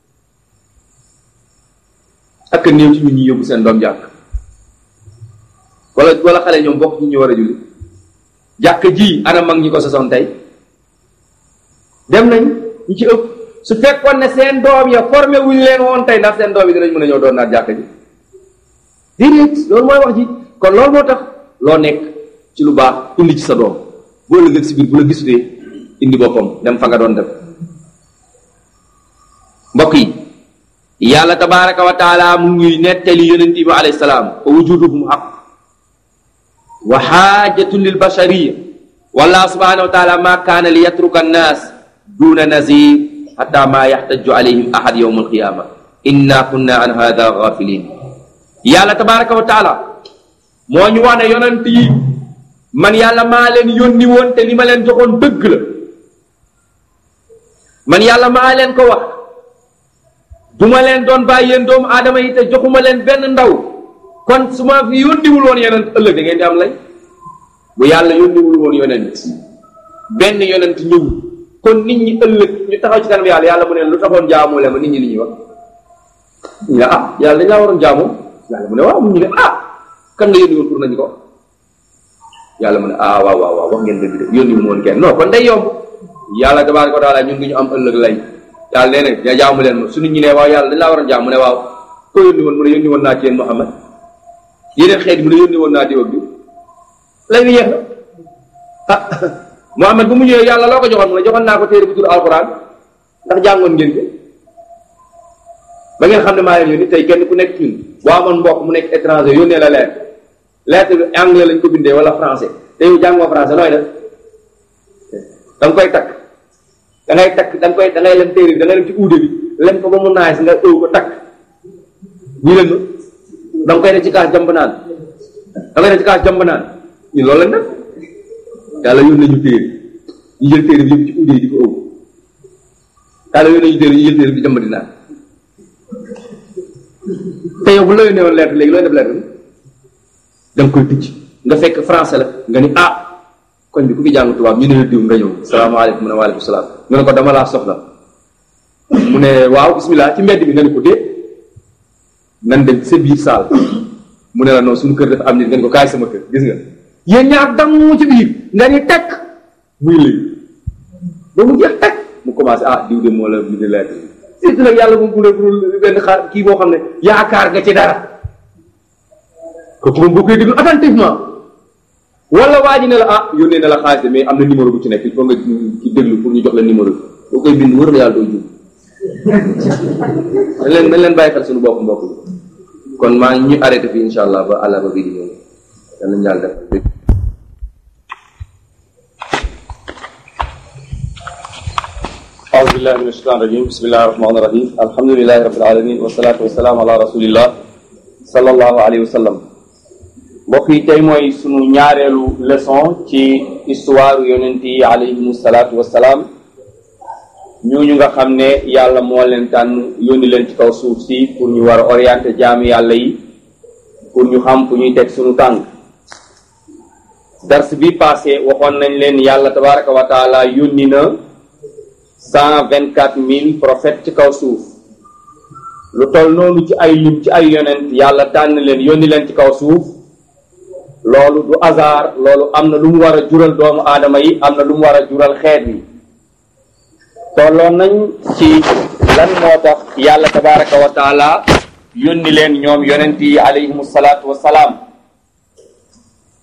ak néew ci ñun ñi yóbbu seen doom jàkk wala wala xale ñoom bokk ñu ñu war a julli jàkk ji ana mag ñi ko sosoon tey dem nañ ñu ci ëpp su fekkoon ne seen doom ya formé wuñ leen woon tey ndax seen doom yi dinañ mën a ñëw doon naat jàkk ji déedéet loolu mooy wax ji kon loolu moo tax loo nekk ci lu baax indi ci sa doom boo lëgëg si biir bu la gisutee indi boppam dem fa nga doon dem mbokk yi yàlla tabaraka wa taala mu ngi nettali yonent bi alayhi salaam wa wujuduhum xaq wa xaajatun lil bashariya wallah subhanahu wa taala ma kaana li yatruka annaas duna nazir xata ma yaxtaju alayhim ahad yowm alqiyama inna kunna an hada gafilin yàlla tabaraka wa taala moo ñu wax ne yonent yi man yàlla maa leen yónni woon te li ma leen joxoon dëgg la man yàlla maa leen ko wax du ma leen doon bàyyi yéen doomu aadama yi te joxuma leen benn ndaw kon su ma fi yónniwul woon yonent ëllëg da ngeen di am lay bu yàlla yónniwul woon yonent benn yonent ñëw kon nit ñi ëllëg ñu taxaw ci kanam yàlla yàlla mu ne lu taxoon jaamoo leen ma nit ñi li ñuy wax ñu ne ah yàlla dañ laa waroon jaamoo yàlla mu ne waaw mu ñu ne ah kan nga yónni woon pour nañu ko yàlla mu ne ah waaw waaw waaw wax ngeen dëgg de yónni wu woon kenn non kon day yomb yàlla tabaaraka wa taala ñun du ñu am ëllëg lay yàlla nee na jaamu leen ma su nit ñi ne waaw yàlla dañ laa war a jaam mu ne waaw ko yónni woon mu ne yónni woon naa ci yéen Muhammad yeneen xeet mu ne yónni woon naa diw ak diw lay bi yeex na ah Muhammad bu mu ñëwee yàlla loo ko joxoon mu ne joxoon naa ko téere bu tur alquran ndax jàngoon ngeen ko ba ngeen xam ne maa leen yónni tey kenn ku nekk ñun boo amoon mbokk mu nekk étranger yónnee la lettre lettre bi anglais lañ ko bindee wala français te yow jàngoo français nooy def da nga koy takk da ngay takk da nga koy da ngay lem téere bi da ngay lem ci uude bi lem ko ba mu naaj nga ëw ko takk ñu leen da nga koy def ci kaas jàmb naan da ngay def ci kaas jàmb naan ñun loolu lañ def yàlla yónnee ñu téere ñu jël téere bi yëpp ci uude yi di ko ëw yàlla yónnee ñu téere ñu jël téere bi jàmb di naan te yow bu la yónnee woon lettre léegi looy def lettre bi da nga koy tëj nga fekk français la nga ni ah koñ bi ku fi jàng tubaab ñu ne la diw nga ñëw salaamaaleykum mu ne waaleykum salaam nga ne ko dama laa soxla mu ne waaw bismillah ci mbedd bi nga ne ko dee nan dem sa biir saal mu ne la non suñu kër dafa am nit nga ne ko kaay sama kër gis nga yéen ñaar damm ci biir nga ni tekk muy léegi ba mu jeex tekk mu commencé ah diw de moo la bind lettre surtout nag yàlla moom bu ne benn xaar kii boo xam ne yaakaar nga ci dara kooku moom boo koy déglu attentivement wala waa ji ne la ah yónnee na la xaalis de mais am na numéro bu ci nekk il faut nga ci déglu pour ñu jox la numéro bi boo koy bind wër na yàlla doo jub dañ leen dañ leen bàyyi xel suñu bopp mbokk yi kon maa ngi ñu arrêté fii insha allah ba àlla ba bii di ñëw yàlla ñu yàlla def أعوذ بالله من الشيطان الرجيم بسم الله الرحمن الرحيم الحمد لله رب العالمين والصلاة والسلام على رسول الله صلى الله عليه wa sallam mbokk yi tey mooy sunu ñaareelu leçon ci histoire yonent yi alayhimu salaatu wassalaam ñooñu nga xam ne yàlla moo leen tànn yónni leen ci kaw suuf si pour ñu war a orienter jaami yàlla yi pour ñu xam fu ñuy teg sunu tànk dars bi passé waxoon nañ leen yàlla tabaraka wa taala yónni na cent vingt quatre mille prophètes ci kaw suuf lu toll noonu ci ay lim ci ay yonent yàlla tànn leen yónni leen ci kaw suuf loolu du hasard loolu am na lu mu war a jural doomu aadama yi am na lu mu war a jural xeet yi tolloon nañ ci lan moo tax yàlla tabaraka wa taala yónni leen ñoom yonent yi alayhimu salaatu wassalaam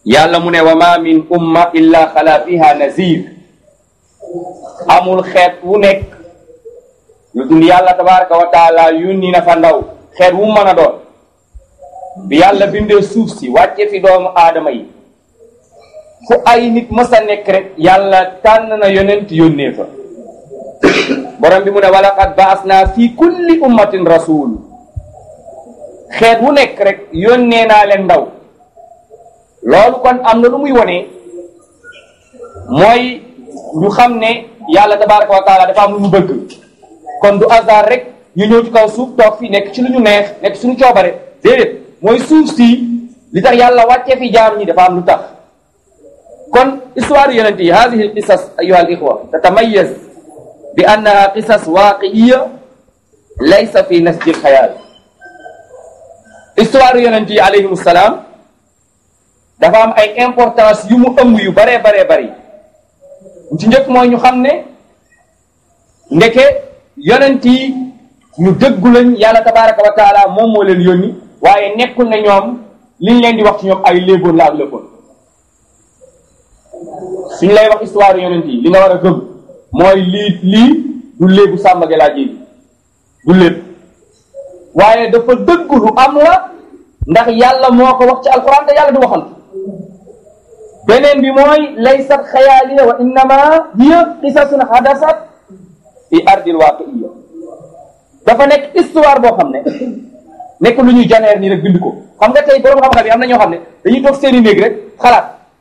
yàlla mu ne wa ma min umma illa xala fiha nazir amul xeet wu nekk lu dul yàlla tabaraka wa taala yónni na fa ndaw xeet wu mën a doon bi yàlla bindee suuf si wàcce fi doomu aadama yi fu ay nit mës a nekk rek yàlla tànn na yonent yónnee fa borom bi mu ne walaqad baasna fi kulli ummatin rasul xeet wu nekk rek yónnee naa leen ndaw loolu kon am na lu muy wone mooy ñu xam ne yàlla tabaraka wa taala dafa am lu mu bëgg kon du hasard rek ñu ñëw ci kaw suuf toog fii nekk ci lu ñu neex nekk suñu coobare déedéet mooy suuf si li tax yàlla wàccee fi jaam ñi dafa am lu tax kon histoire yonent yi hadihi al qisas ayuha al ixwa tatamayaz bi annaha qisas waaqiiya laysa fi nasji al xayaal histoire yonent yi alayhim salaam dafa am ay importance yu mu ëmb yu baree baree bari ci njëkk mooy ñu xam ne ndeke yonent yi ñu dëggu lañ yàlla tabaraka wa taala moom moo leen yónni waaye nekkul ne ñoom liñ leen di wax ci ñoom ay léeboon la ak lëppoon suñ lay wax histoire yonent yi li nga war a gëm mooy lii lii du léebu Samba Gela ji du léeb waaye dafa dëgg lu am la ndax yàlla moo ko wax ci alquran te yàlla du waxal beneen bi mooy laysat xayaalina wa innama hiya qisasun hadasat fi ardil waqiiya dafa nekk histoire boo xam ne nekk lu ñuy janeer nii rek bind ko xam nga tey borom xam-xam yi am na ñoo xam ne dañuy toog seeni néeg rek xalaat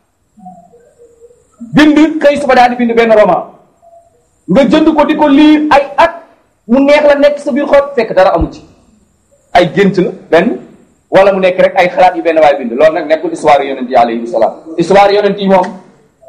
bind xëy suba daal di bind benn roman nga jënd ko di ko lire ay at mu neex la nekk sa biir xol fekk dara amu ci ay gént la benn wala mu nekk rek ay xalaat yu benn waay bind loolu nag nekkul histoire yonent yi alayhi salaam histoire yonent yi moom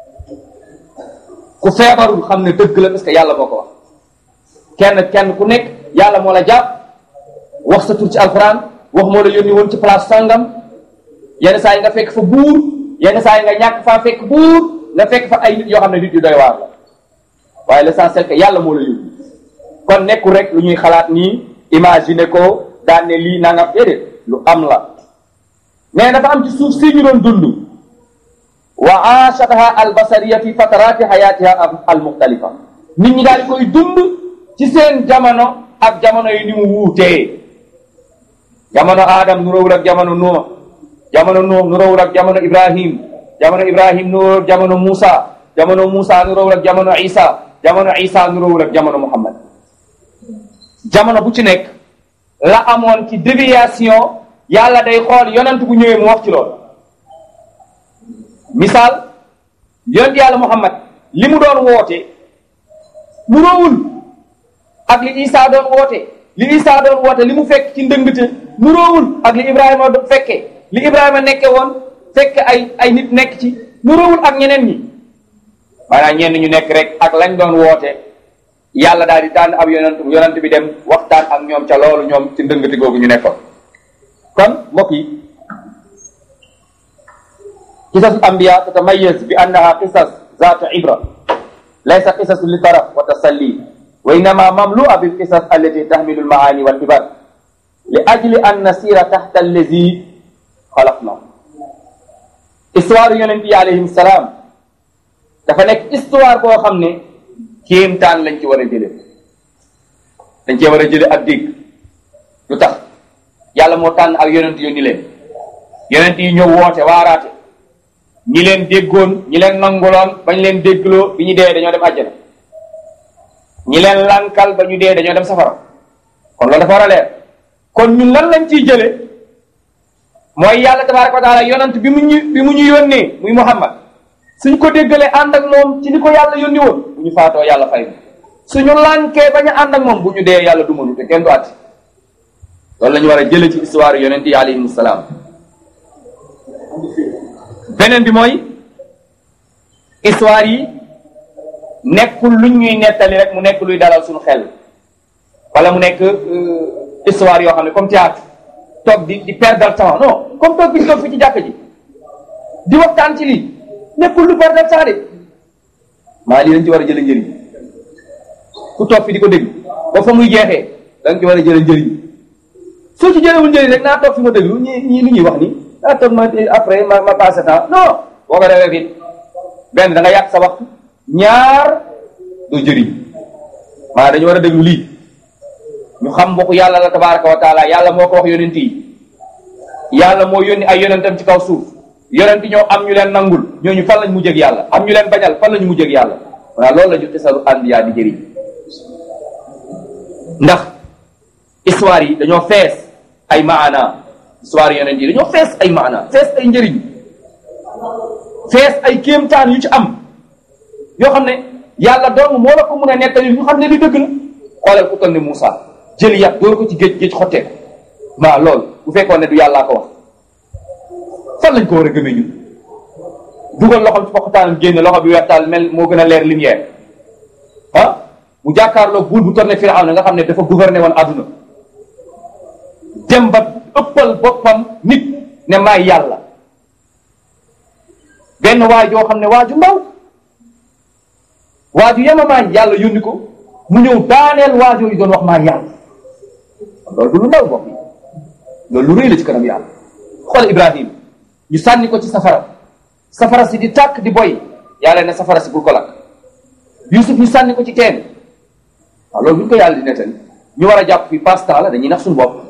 ku feebarul xam ne dëgg la parce que yàlla moo ko wax kenn kenn ku nekk yàlla moo la jàpp wax sa tur ci alquran wax moo la yónni woon ci place sangam yenn saa yi nga fekk fa buur yenn saa yi nga ñàkk faa fekk buur nga fekk fa ay nit yoo xam ne nit yu doy waar la waaye l'essentiel que yàlla moo la yónni kon nekkul rek lu ñuy xalaat nii imaginer ko daan ne lii nangam déedéet lu am la mais dafa am ci suuf si ñu doon dund wa aashataha albasariya fi fatarati hayatiha al muxtalifa nit ñi daal di koy dund ci seen jamono ak jamono yi ni mu wuutee jamono Adam nu rawul ak jamono Nuux jamono Nuux nu rawul ak jamono Ibrahim jamono Ibrahim nu rawul ak jamono Muusa jamono Muusa nu rawul ak jamono Isa jamono Isa nu rawul ak jamono Muhammad jamono bu ci nekk la amoon ci déviation yàlla day xool yonent bu ñëwee mu wax ci loolu misaal yonent yàlla Muhammad li mu doon woote mu rawul ak li Isa doon woote li Isa doon woote li mu fekk ci ndëngte mu roowul ak li Ibrahima do fekke li Ibrahima nekke woon fekk ay ay nit nekk ci mu roowul ak ñeneen ñi maanaam ñenn ñu nekk rek ak lañ doon woote yàlla daal di tànn ab yonent yonent bi dem waxtaan ak ñoom ca loolu ñoom ci ndëngte googu ñu nekkoon kon mbokk yi qisasul anbiya tatamayaz bi annaha qisas zaatu ibra laysa qisasu li taraf wa tasalli wa innama mamlua bil qisas allati tahmilu al maani wal ibar li ajli an nasira taxta allazi xalaqna histoire yonent yi alayhim salaam dafa nekk histoire boo xam ne kéemtaan lañ ci war a jële dañ cee war a jële ak dégg lu tax yàlla moo tànn ak yonent yónni leen yonent yi ñëw woote waaraate ñi leen déggoon ñi leen nanguloon bañ leen déggloo bi ñu dee dañoo dem àjjana ñi leen lankal ba ñu dee dañoo dem safara kon loolu dafa war a leer kon ñun lan lañ ciy jële mooy yàlla tabaraka wa taala yonant bi mu ñu bi mu ñu yónnee muy muhammad suñ ko déggalee ànd ak moom ci ni ko yàlla yónni woon bu ñu faatoo yàlla fay suñu lànkee bañ a ànd ak moom bu ñu dee yàlla du mënu te kenn du atti loolu la ñu war a jële ci histoire yonent yi alayhim salaam beneen bi mooy histoire yi nekkul luñ ñuy nettali rek mu nekk luy dalal suñu xel wala mu nekk histoire yoo xam ne comme théâtre toog di di perdre temps non comme toog bi ñu toog fi ci jàkk ji di waxtaan ci lii nekkul lu perdre temps de maa lii dañ ci war a jële njëriñ ku toog fi di ko dégg ba fa muy jeexee da nga ci war a jële njëriñ soo ci jëlewul njëriñ rek naa toog fi ma déglu ñi ñii li ñuy wax ni naa toog ma après ma ma passé temps non boo ko defee fit benn da nga yàq sa waxtu ñaar doo jëriñ maanaam dañu war a déglu lii ñu xam mbokku yàlla la tabaraka wa taala yàlla moo ko wax yonent yi yàlla moo yónni ay yonentam ci kaw suuf yonent ñoo am ñu leen nangul ñooñu fan lañ mujjee ak yàlla am ñu leen bañal fan lañu mujjee ak yàlla voilà loolu la ñu xisaru anbiya di jëriñ ndax histoire yi dañoo fees ay maana histoire yonent yi dañoo fees ay maana fees ay njëriñ fees ay kéemtaan yu ci am yoo xam ne yàlla dong moo la ko mun a nettali ñu xam ne li dëgg la xoolal ku toll ne Moussa jël yàq dóor ko ci géej géej xottee ko maa loolu bu fekkoon ne du yàllaa ko wax fan lañ ko war a gëmee ñun dugal loxoom ci poxtaanam génn loxo bi weextaal mel moo gën a leer lumière ah mu jàkkaarloo buur bu toll ne Firawna nga xam ne dafa gouverner woon àdduna dem ba ëppal boppam nit ne maay yàlla benn waay joo xam ne waaju ndaw waaju yemamaay yàlla yónni ko mu ñëw daaneel waajoo yi doon wax maa yàlla loolu du lu ndaw bokk yi loolu lu rëy la ci kanam yàlla xool Ibrahim ñu sànni ko ci safara safara si di tàkk di boy yàlla ne safara si bul ko lakk Yusuf ñu sànni ko ci teen waaw loolu bu ñu ko yàlla di nettali ñu war a jàpp fi passe-temps la dañuy nax suñu bopp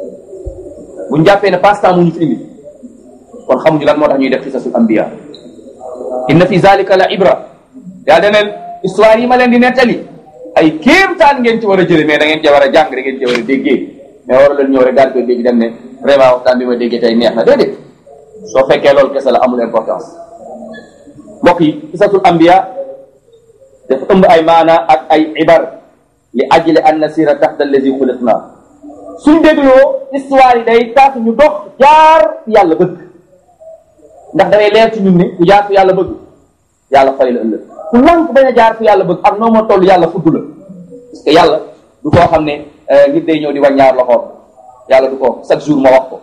bu ñu jàppee ne passe-temps mu ñu fi indi kon xamuñu lan moo tax ñuy def xisasul anbiya inna fi zalika la ibra yaa deneen histoire yi ma leen di nettali ay kéemtaan ngeen ci war a jële mais da ngeen ci war a jàng da ngeen ci war a déggee mais war leen ñëw rek daal koy dégg dem ne vraiment waxtaan bi ma déggee tey neex na déedéet soo fekkee loolu kese la amul importance mbokk yi qisatul anbiya dafa ëmb ay maana ak ay ibar li ajli an nasira taxta allazi xuliqna suñ dégloo histoire yi day tax ñu dox jaar yàlla bëgg ndax dangay leer ci ñun ne ku jaar fu yàlla bëgg yàlla fay la ëllëg ku lànk bañ a jaar fu yàlla bëgg ak noo ma toll yàlla fudd la parce que yàlla du koo xam ne nit day ñëw di wàññaar loxoom yàlla du ko chaque jour ma wax ko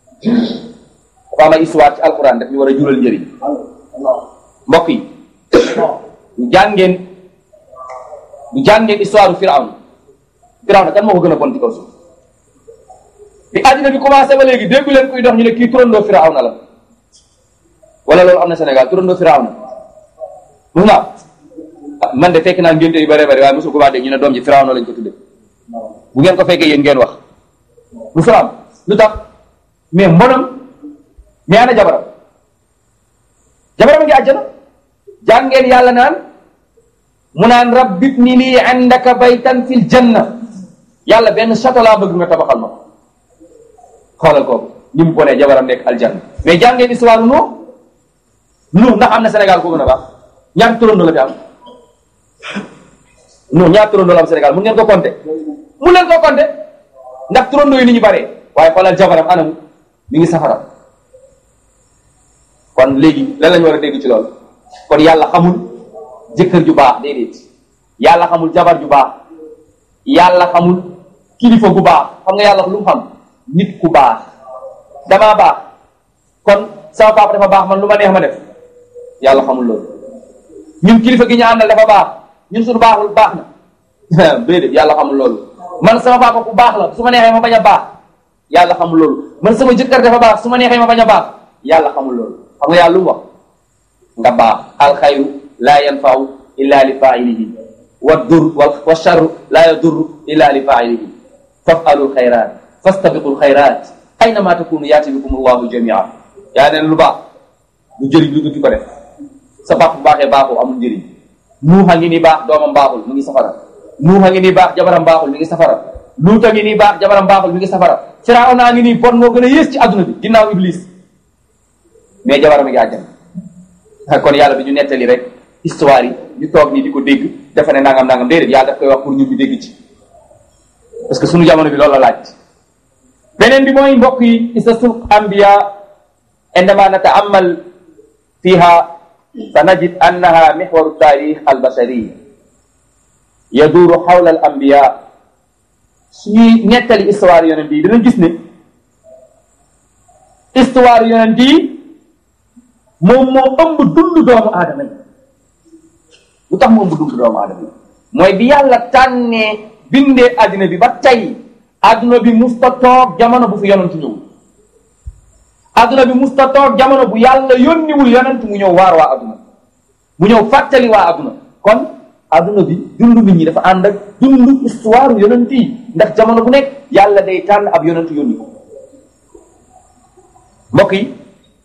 dafa am ay histoire ci alquran daf ñu war a jural njëriñ mbokk yi ñu jàngeen ñu jàngeen histoire firawn firawn kan moo ko gën a bon ci kaw suuf bi àddina bi commencé ba léegi déggu leen kuy dox ñu ne kii turandoo firawn la wala loolu am na Sénégal turandoo firawn mus naa man de fekk naa ngénte yu bare bare waaye mosul ko wax dégg ñu ne doom ji firawn lañ ko tudde bu ngeen ko fekkee yéen ngeen wax lu firawn lu tax mais mbonam mais ana jabaram jabaram a ngi àjjana jàngeen yàlla naan mu naan rabbib ni lii indaka baytan fil janna yàlla benn château laa bëgg nga tabaxal ma xoolal kooku ni mu bonee jabaram nekk aljanna mais jàngeen histoire nu nu ndax am na Sénégal ko gën a baax ñaata turandoo la fi am nu ñaata turandoo la am Sénégal mun ngeen ko compter mun leen ko compter ndax turandoo yi ni ñu baree waaye xoolal jabaram anamu mi ngi safara kon léegi lan lañu war a dégg ci loolu kon yàlla xamul jëkkër ju baax déedéet yàlla xamul jabar ju baax yàlla xamul kilifa gu baax xam nga yàlla lu mu xam nit ku baax damaa baax kon sama papa dafa baax man lu ma neex ma def yàlla xamul loolu ñun kilifa gi ñu àndal dafa baax ñun suñu baaxul baax na déedéet yàlla xamul loolu man sama papa ku baax la su ma neexee ma bañ a baax yàlla xamul loolu man sama jëkkër dafa baax su ma neexee ma bañ a baax yàlla xamul loolu xam nga yàlla lu mu wax nga baax alxayru laa yanfau illa li failihi wa dur wa charru laa yadurru illa li failihi fafalu lxayrat fastabiqu lxayrat aynama takunu yaati bikum allahu jamia yaa neen lu baax lu jëriñ lu dul ki ko def sa baax bu baaxee baaxoo amul njëriñ nuuxa ngi nii baax doomam baaxul mu ngi safara nuuxa ngi nii baax jabaram baaxul mi ngi safara luuta ngi nii baax jabaram baaxul mi ngi safara firawna ngi nii bon moo gën a yées ci adduna bi ginnaaw iblis mais jabaram a ngi àjjana kon yàlla bi ñu nettali rek histoire yi ñu toog nii di ko dégg dafa ne nangam nangam déedéet yàlla daf koy wax pour ñun ñu dégg ci parce que sunu jamono bi loolu la laaj beneen bi mooy mbokk yi qisasul anbiya indama nata'ammal fiha sanajid annaha mihwaru tarix albashari yaduru xawla al anbiya suñuy nettali histoire yonent yi dinañ gis ne histoire yonent yi moom moo ëmb dund doomu aadama yi lu tax mu ëmb dund doomu aadama yi mooy bi yàlla tànnee bindee adduna bi ba tey adduna bi musta toog jamono bu fi yonent ñëw adduna bi musta toog jamono bu yàlla yónniwul yonent mu ñëw waar waa adduna mu ñëw fàttali waa adduna kon adduna bi dund nit ñi dafa ànd ak dund histoire yonent yi ndax jamono bu nekk yàlla day tànn ab yonent yónni ko mbokk yi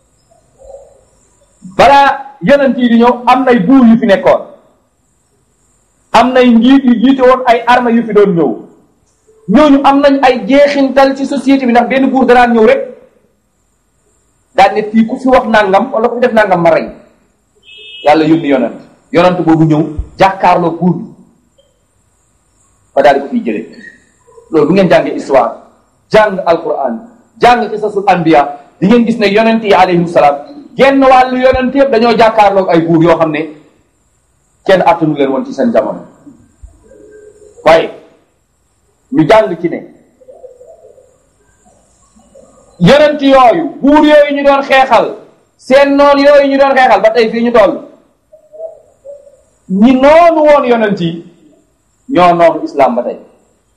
balaa yonent yi di ñëw am nay buur yu fi nekkoon am nay njiit yu jiite woon ay armée yu fi doon ñëw ñooñu am nañ ay jeexintal ci société bi ndax benn buur danaan ñëw rek daal ne fii ku fi wax nangam wala ku fi def nangam ma rey yàlla yónni yonent yonent boobu ñëw jàkkaarloo buur bi ba daal di ko fiy jëlee loolu bu ngeen jàngee histoire jàng alquran jàng qisasul anbiya di ngeen gis ne yonent yi alayhim salaam genn wàllu yonent yëpp dañoo jàkkaarloog ay buur yoo xam ne kenn attanu leen woon ci seen jamono waaye ñu jàng ci ne yonent yooyu buur yooyu ñu doon xeexal seen noon yooyu ñu doon xeexal ba tey fii ñu toll ñi noonu woon yonent yi ñoo noonu islam ba tey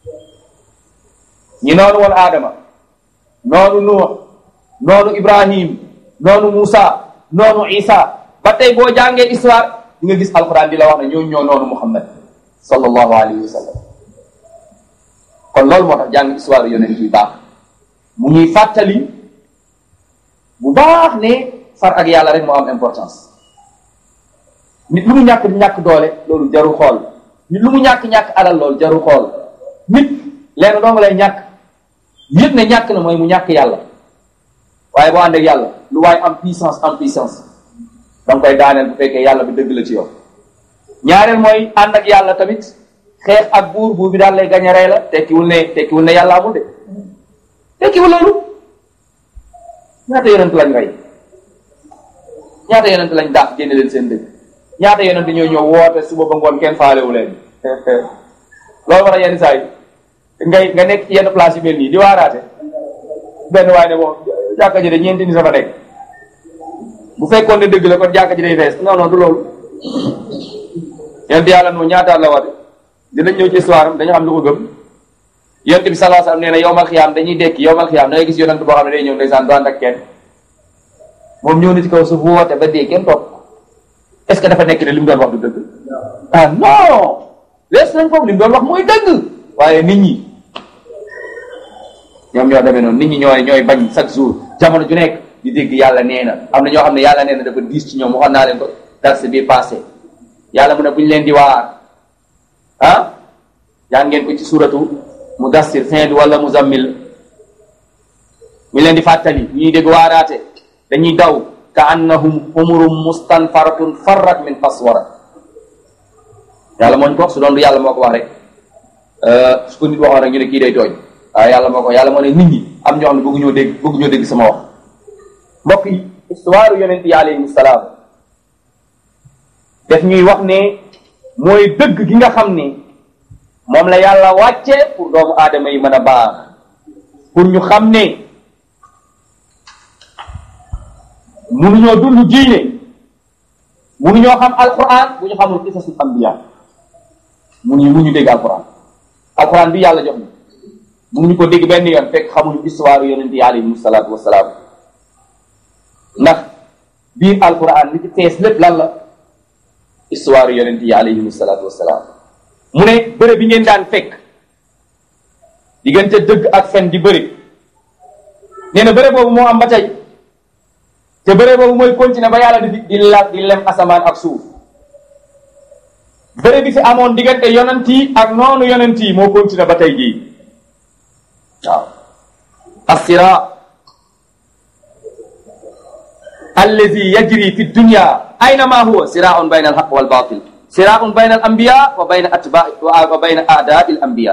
ñi noonu woon Adama noonu Nuux noonu Ibrahim noonu Moussa noonu Isa ba tey boo jàngee histoire di nga gis alquran di la wax ne ñooñu ñoo noonu Muhammad sallallahu alayhi wa sallam kon loolu moo tax jàng histoire yonent yi baax mu ñuy fàttali bu baax ne far ak yàlla rek moo am importance nit lu mu ñàkk ñàkk doole loolu jaru xool nit lu mu ñàkk-ñàkk alal loolu jaru xool nit leen doo nga lay ñàkk yëpp ne ñàkk na mooy mu ñàkk yàlla waaye boo ànd ak yàlla lu waaye am puissance am puissance da nga koy daaneel bu fekkee yàlla bi dëgg la ci yow ñaareel mooy ànd ak yàlla tamit xeex ak buur buur bi daal lay gañe rey la tekkiwul ne tekkiwul ne yàlla amul de tekkiwul loolu ñaata yonent lañ rey ñaata yonent lañ daax génne leen seen dëkk ñaata yonent ñoo ñëw woote suba ba ngoon kenn faalewu leen loolu war a yenn saa yi ngay nga nekk ci yenn place yu mel nii di waaraate benn waay ne moom jàkka ji de ñeenti ni sama nekk bu fekkoon ne dëgg la kon jàkka ji day fees non non du loolu yonent yàlla noonu ñaata la wate dinañ ñëw ci histoire am dañu xam lu ko gëm yonent bi sallallahu alayhi wasallam nee na yowmal xiyaam dañuy dekki yowmal xiyaam da ngay gis yonent boo xam ne day ñëw ndeysaan du ànd ak kenn moom ñëw na ci kaw suuf woote ba dee kenn topp est-ce que dafa nekk ne li mu doon wax du dëgg ah non lees nañ foofu li mu doon wax mooy dëgg waaye nit ñi ñoom ñoo demee noonu nit ñi ñooy ñooy bañ chaque jour jamono ju nekk di dégg yàlla nee na am na ñoo xam ne yàlla nee na dafa diis ci ñoom waxoon naa leen ko darse bi passé yàlla mu ne bu ñu leen di waar ah yaa ngeen ko ci suratu mudassir fin bi wala muzammil ñu leen di fàttali ñuy dégg waaraate dañuy daw ka annahum humurum mustanfaratun farrat min faswara yàlla moo ñu ko wax su doon du yàlla moo ko wax rek su ko nit waxoon rek ñu ne kii day tooñ waaye yàlla moo ko yàlla moo ne nit ñi am ñoo xam ne bëggu ñoo dégg bëggu ñoo dégg sama wax mbokk yi histoire yonent yi alayhim salaam def ñuy wax ne mooy dëgg gi nga xam ne moom la yàlla wàcce pour doomu aadama yi mën a baax pour ñu xam ne munuñoo dund diine munuñoo xam alquran bu ñu xamul qisasul anbiya munuñu munuñu dégg alquran alquran bi yàlla jox ñu munuñu ko dégg benn yoon fekk xamuñu histoire yonent yi alayhim salaatu wasalaam ndax biir alquran li ci fees lépp lan la histoire yonent yi alayhim salaatu wasalaam mu ne bëre bi ngeen daan fekk diggante dëgg ak fen di bëri nee na bëre boobu moo am ba tey te bëre boobu mooy continuer ba yàlla di di la di lem asamaan ak suuf bëre bi fi amoon diggante yonent yi ak noonu yonent yi moo continuer ba tey jii waaw assira allazi yajri fi dunya aynama huwa siraun bayna alhaq wal batil siraun bayna al anbiya wa bayna atba wa bayna a'da'i al anbiya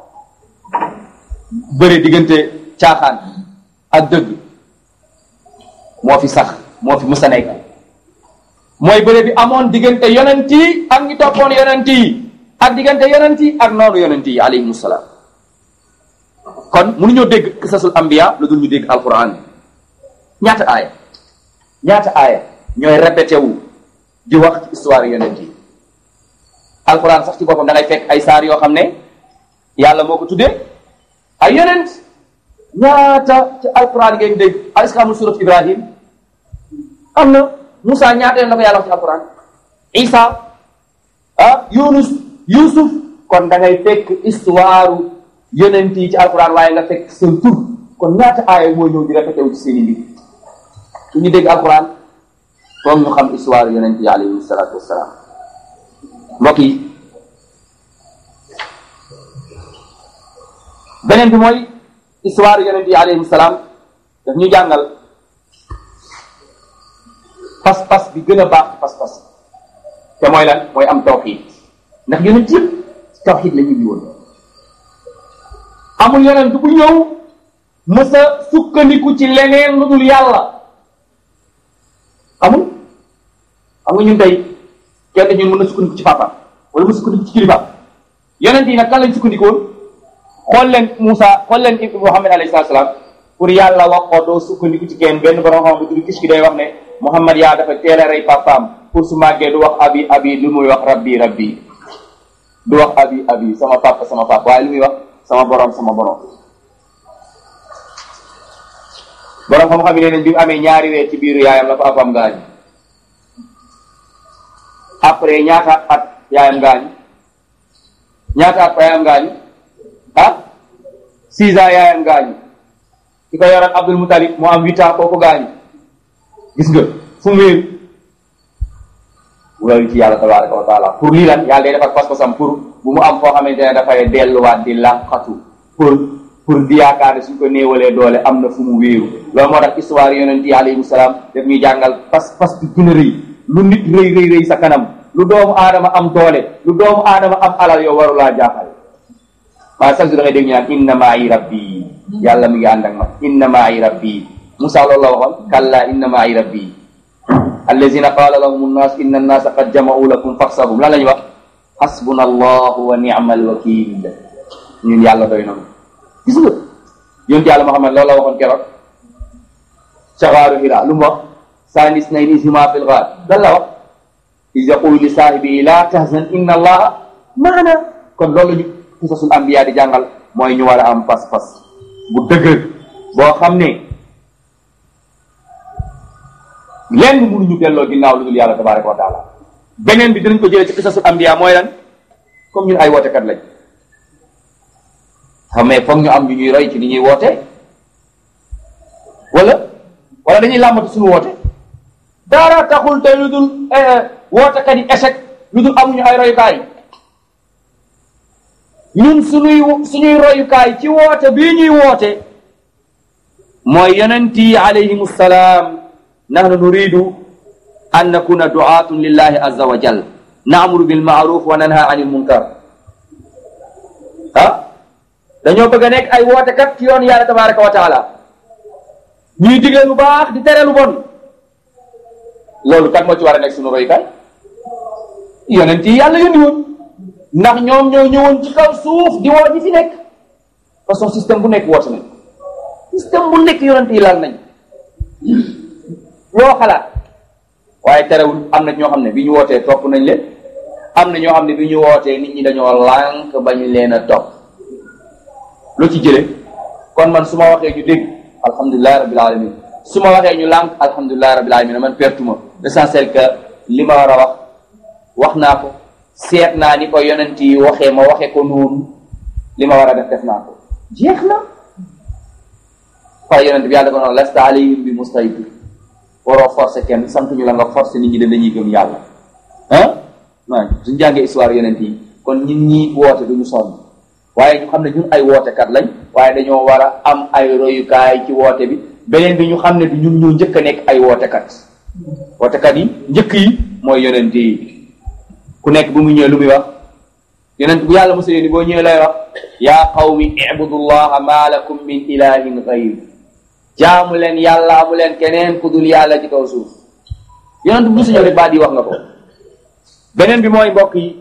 bëre diggante caaxaan ak dëgg moo fi sax moo fi musa nekk mooy bëre bi amoon diggante yonent yi ak ñi toppoon yonent yi ak diggante yonent yi ak noonu yonent yi alayhimu salaam kon mënuñoo dégg qisasul anbiya lu dul ñu dégg alquran ñaata aaya ñaata aaya ñooy répété wu di wax ci histoire yonent yi alquran sax ci boppam da ngay fekk ay saar yoo xam ne yàlla moo ko tuddee ay yonent ñaata ci alquran ngeen dégg est-ce que amul surat ibrahim am na Moussa ñaata yoon la ko yàlla wax ci alquran Isa ah Yunus Yusuf kon da ngay fekk histoire yonent yi ci alquran waaye nga fekk seen tur kon ñaata aaya mooy ñëw di répété wu ci seen i mbir su ñu dégg alquran foog ñu xam histoire yonent yi alayhi salaatu wassalaam mbokk yi beneen bi mooy histoire yonent yi alayhi salaam daf ñu jàngal pas-pas bi gën a baax ci pas-pas te mooy lan mooy am tawxiid ndax yonent yëpp tawxiid la ñu di woon amul yonent bu ñëw mës a sukkandiku ci leneen lu dul yàlla amul xam nga ñun tey kenn ñun mën na sukkandiku ci papa wala mu sukkandiku ci kilifa yonent yi nag kan lañ sukkandiku woon xool leen Moussa xool leen Muhammad alayhi salaatu salaam pour yàlla wax ko doo sukkandiku ci kenn benn borom xam bu tudd kis ki day wax ne Muhammad yaa dafa teel a rey papaam pour su màggee du wax abi abi lu muy wax rabbi rabbi du wax abi abi sama papa sama papa waaye lu muy wax sama borom sama borom borom xam-xam yi nee nañ bi mu amee ñaari weer ci biiru yaayam la papaam gaañ après ñaata at yaayam gaañ ñaata at yaayam gaañ ah six ans yaayam gaañu ki ko yoroon Abdul Mutalib moo am huit ans kooku gaañu gis nga fu mu wéeru loolu ci yàlla tabaraka wa taala pour lii lan yàlla day defar pas-pasam pour bu mu am foo xamante ne dafay delluwaat di làqatu pour pour di yaakaar ne suñ ko néewalee doole am na fu mu wéeru loolu moo tax histoire yonent yi alayhimu salaam daf ñuy jàngal pas-pas bi gën a rëy lu nit rëy rëy rëy sa kanam lu doomu aadama am doole lu doomu aadama am alal yow warulaa jaaxal maa sax su da ngay dégg ñu naan inna maayi rabbi yàlla mi ngi ànd ak ma inna maayi rabbi Musa loolu la waxoon kalla inna maayi rabbi allazina qaala lahum nnaas inna annaasa qad jama'u lakum faxsahum lan la ñuy wax xasbuna allahu wa ni'mal wakil ñun yàlla doy na gis nga yonent yàlla Muhammad loolu la waxoon keroog ca xaaru Hira lu mu wax saanis nayni huma fil gaar lan la wax iz yaqulu li saahibihi la tahzan inna allaha maana kon loolu ñu qisasul anbiya di jàngal mooy ñu war a am pas-pas bu dëgër boo xam ne lenn mënuñu delloo ginnaaw lu dul yàlla tabaraka wa taala beneen bi dinañ ko jëlee ci qisasul anbiya mooy lan comme ñun ay wootekat lañ xam mais foog ñu am ñu ñuy roy ci ni ñuy woote wala wala dañuy làmbatu suñu woote dara taxul tey lu dul wootekat yi échec lu dul amuñu ay royukaay ñun suñuy suñuy royukaay ci woote bii ñuy woote mooy yonent yi alayhim salaam nahnu nuridu an nakuna du'atun lillahi azza wa jal naamuru bil ma'ruf wa nanha anil munkar ah dañoo bëgg a nekk ay wootekat ci yoon yàlla tabaraka wa taala ñuy digle lu baax di tere lu bon loolu kan moo ci war a nekk suñu royukaay yonent yi yàlla yónni woon ndax ñoom ñoo ñëwoon ci kaw suuf di woo ñi fi nekk façon système bu nekk woote nañ système bu nekk yonent yi laal nañ loo xalaat waaye terewul am na ñoo xam ne bi ñu wootee topp nañ leen am na ñoo xam ne bi ñu wootee nit ñi dañoo lànk ba ñu leen a topp lu ci jële kon man su ma waxee ñu dégg alhamdulilahi rabbil alamin su ma waxee ñu lànk alhamdulilahi rabbil alamin man pertuma l'essentiel que li ma war a wax wax naa ko seet naa ni ko yonent yi waxee ma waxee ko noonu li ma war a def def naa ko jeex na waaye yonent bi yàlla ko noonu lasta alayhim bi mustaytir waroo forcer kenn sant ñu la nga forcer nit ñi de dañuy gëm yàlla ah waaw suñu jàngee histoire yonent yi kon ñun ñi woote duñu sonn waaye ñu xam ne ñun ay wootekat lañ waaye dañoo war a am ay royukaay ci woote bi beneen bi ñu xam ne du ñun ñoo njëkk a nekk ay wootekat wootekat yi njëkk yi mooy yonent yi ku nekk bu mu ñëwee lu muy wax yonent bu yàlla mosa yónni boo ñëwee lay wax yaa qawmi ibudullaha ma lakum min ilahin gayr jaamu leen yàlla amu leen keneen ku dul yàlla ci kaw suuf yonent bu mosa ñëw rek baat yi wax nga ko beneen bi mooy mbokk yi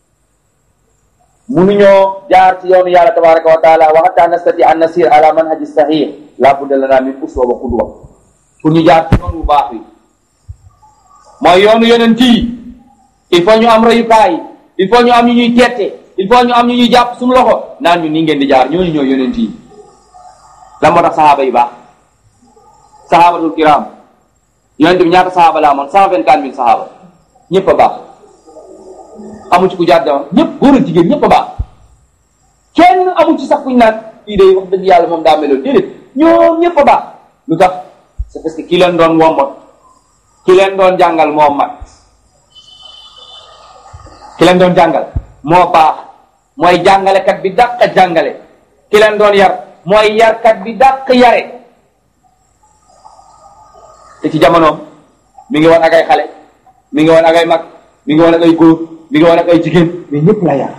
munuñoo jaar ci yoonu yàlla tabaraka wa taala wa hatta nastati an nasir ala manhaji sahih la budda lana min uswa wa qudwa pour ñu jaar ci yoon bu baax wi mooy yoonu yonent yi il faut ñu am royukaay il faut ñu am ñu ñuy tette il faut ñu am ñu ñuy jàpp suñu loxo naan ñu nii ngeen di jaar ñooñu ñooy yonent yi lan moo tax saxaaba yi baax saxaabatul kiram yonent bi ñaata saxaaba la amoon cent vingt quatre mille saxaaba ñëpp a baax amu ci ku jaar dama ñëpp góor ak jigéen ñëpp a baax kenn amu ci sax kuñ naan kii day wax dëgg yàlla moom daa meloon déedéet ñoom ñëpp a baax lu tax c'est parce que ki leen doon wommat ki leen doon jàngal moo mat ki leen doon jàngal moo baax mooy jàngalekat bi dàq jàngale ki leen doon yar mooy yarkat bi dàq yare te ci jamonoom mi ngi woon ak ay xale mi ngi woon ak ay mag mi ngi woon ak ay góor mi ngi woon ak ay jigéen mais ñëpp la yar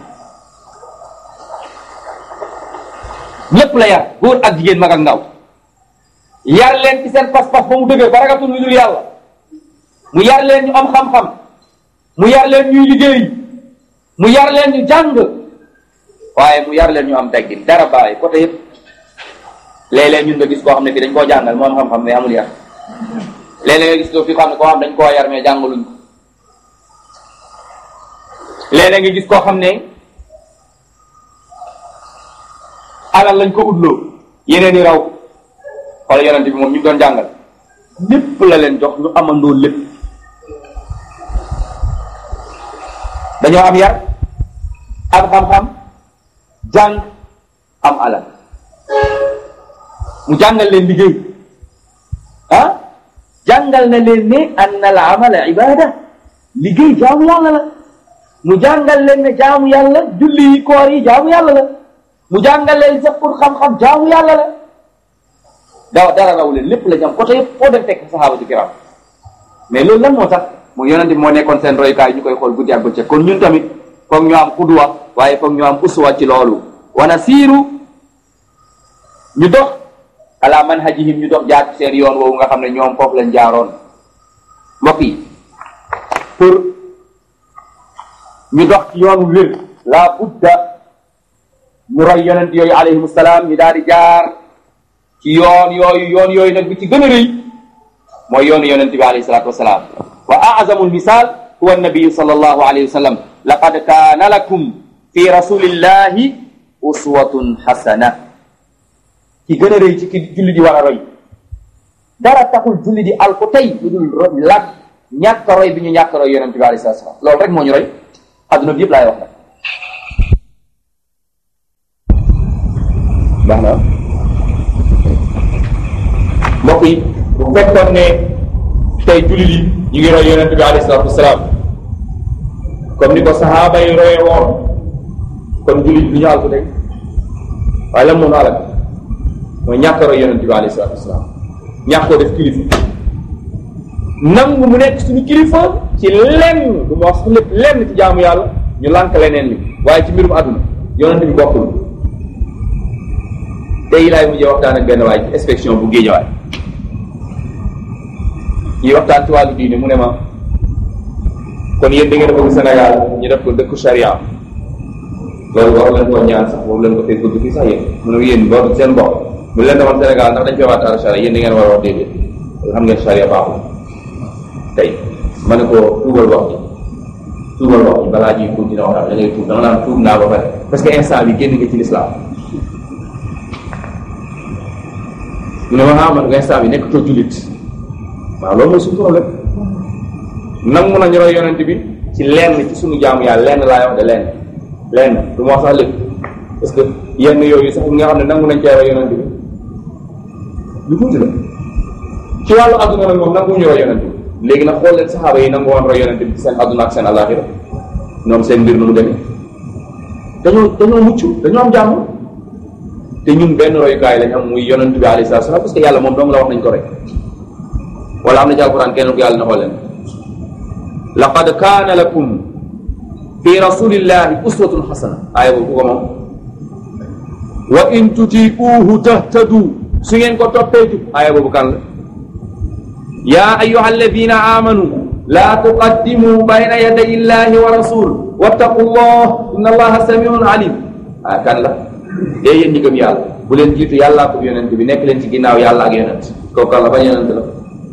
ñëpp la yar góor ak jigéen mag ak ndaw yar leen ci seen pas-pas ba mu dëgër ba ragatul lu dul yàlla mu yar leen ñu am xam-xam mu yar leen ñuy liggéey mu yar leen ñu jàng waaye mu yar leen ñu am teggin dara bàyyi côté yëpp léeg-léeg ñun nga gis koo xam ne fii dañ koo jàngal moo am xam-xam mais amul yar léeg-léeg nga gis ko fii koo xam ne koo xam dañ koo yar mais jàngaluñ ko léeg-léeg nga gis koo xam ne alal lañ ko utloo yeneen i raw wala yonente bi moom ñu doon jàngal lépp la leen jox ñu amandoo lépp dañoo am yar ak xam-xam jàng am alal mu jàngal leen liggéey ah jàngal na leen ne ann al amala ibada liggéey jaamu yàlla la mu jàngal leen ne jaamu yàlla julli yi koor yi jaamu yàlla la mu jàngal leen sax pour xam-xam jaamu yàlla la daw dara raw leen lépp la jam côté yëpp foo dem fekk saxaaba ci kiram mais loolu lan moo tax mu yonente bi moo nekkoon seen royukaay ñu koy xool guddi ak bëccëg kon ñun tamit foog ñu am xudwa waaye foog ñu am uswa ci loolu wana siiru ñu dox ala manhajihim ñu dox jaar ci seen yoon woowu nga xam ne ñoom foofu lañ jaaroon mbokk yi pour ñu dox ci yoon wér la budda ñu roy yonent yooyu alayhim salaam ñu daal di jaar ci yoon yooyu yoon yooyu nag bi ci gën a rëy mooy yoonu yonent bi alayhi salaatu wasalaam wa azamu lmisal huwa nabiyu sal allahu alayhi wa sallam laqad kaana lakum fi rasulillahi uswatun xasana ki gën a rëy ci ki julli di war a roy dara taxul julli di al ko tey lu dul ro lag ñàkk roy bi ñu ñàkk roy yonent bi alayhi salaatu wasalaam loolu rek moo ñu roy adduna bi yëpp laay wax nag baax na mbokk yi bu fekkoon ne tey jullit yi ñu ngi roy yonent bi alayhi salaatu wasalaam comme ni ko sahaaba yi roye woon kon jullit bi ñu àl ko tey waaye lan moo nu alal mooy ñàkk roy yonent bi alayhi salaatu wasalaam ñàkk koo def kilifa nangu mu nekk suñu kilifa ci lenn du ma wax su lépp lenn ci jaamu yàlla ñu lànk leneen ñu waaye ci mbirum àdduna yonent bi bokkul tey laay mujjee waxtaan ak benn waay ci inspection bu géejawaay ñuy waxtaan ci wàllu diine mu ne ma kon yéen da ngeen a bëgg Sénégal ñu def ko dëkku charia loolu war leen koo ñaan sax boobu leen ko fee bëgg fii sax yéen mu ne yéen boo seen bopp mu leen demoon Sénégal ndax dañ fee waxtaan charia yéen da ngeen war a wax déedéet xam ngeen charia baaxul tey ma ne ko tuubal wax ji tuubal wax ji balaa ñuy continuer waxtaan da ngay tuub dama naan tuub naa ba pare parce que instant bi génn nga ci l'islam mu ne ma ah man nga instant bi nekk too jullit waaw loolu mooy suñu problème nangu nañu roy yonent bi ci lenn ci suñu jaamu yàlla lenn laay wax de lenn lenn du ma wax sax lépp parce que yenn yooyu sax nga xam ne nangu nañ cee roy yonent bi lu tuuti la ci wàllu adduna nag moom nangu ñu roy yonent bi léegi nag xool leen saxaaba yi nangu woon roy yonent bi ci seen adduna ak seen alaxira ñoom seen mbir nu mu demee dañoo dañoo mucc dañoo am jàmm te ñun benn royukaay lañ am muy yonent bi alayhi salaatu salaam parce que yàlla moom dong la wax nañ ko rek wala am na ci alquran kenn ku yàlla na xool leen laqad kaana lakum fi rasulillahi uswatun xasana aaya boobu ku ko moom wa in tutiuhu tahtadu su ngeen ko toppee jub aaya boobu kan la ya ayuha alladina amanu la tuqaddimu bayna yaday illahi wa rasul wattaqu llah inna allaha samiun alim ah kan la dee yéen ñi gëm yàlla bu leen jiitu yàllaa ko yonent bi nekk leen ci ginnaaw yàlla ak yonent kooku kan la ba yonent la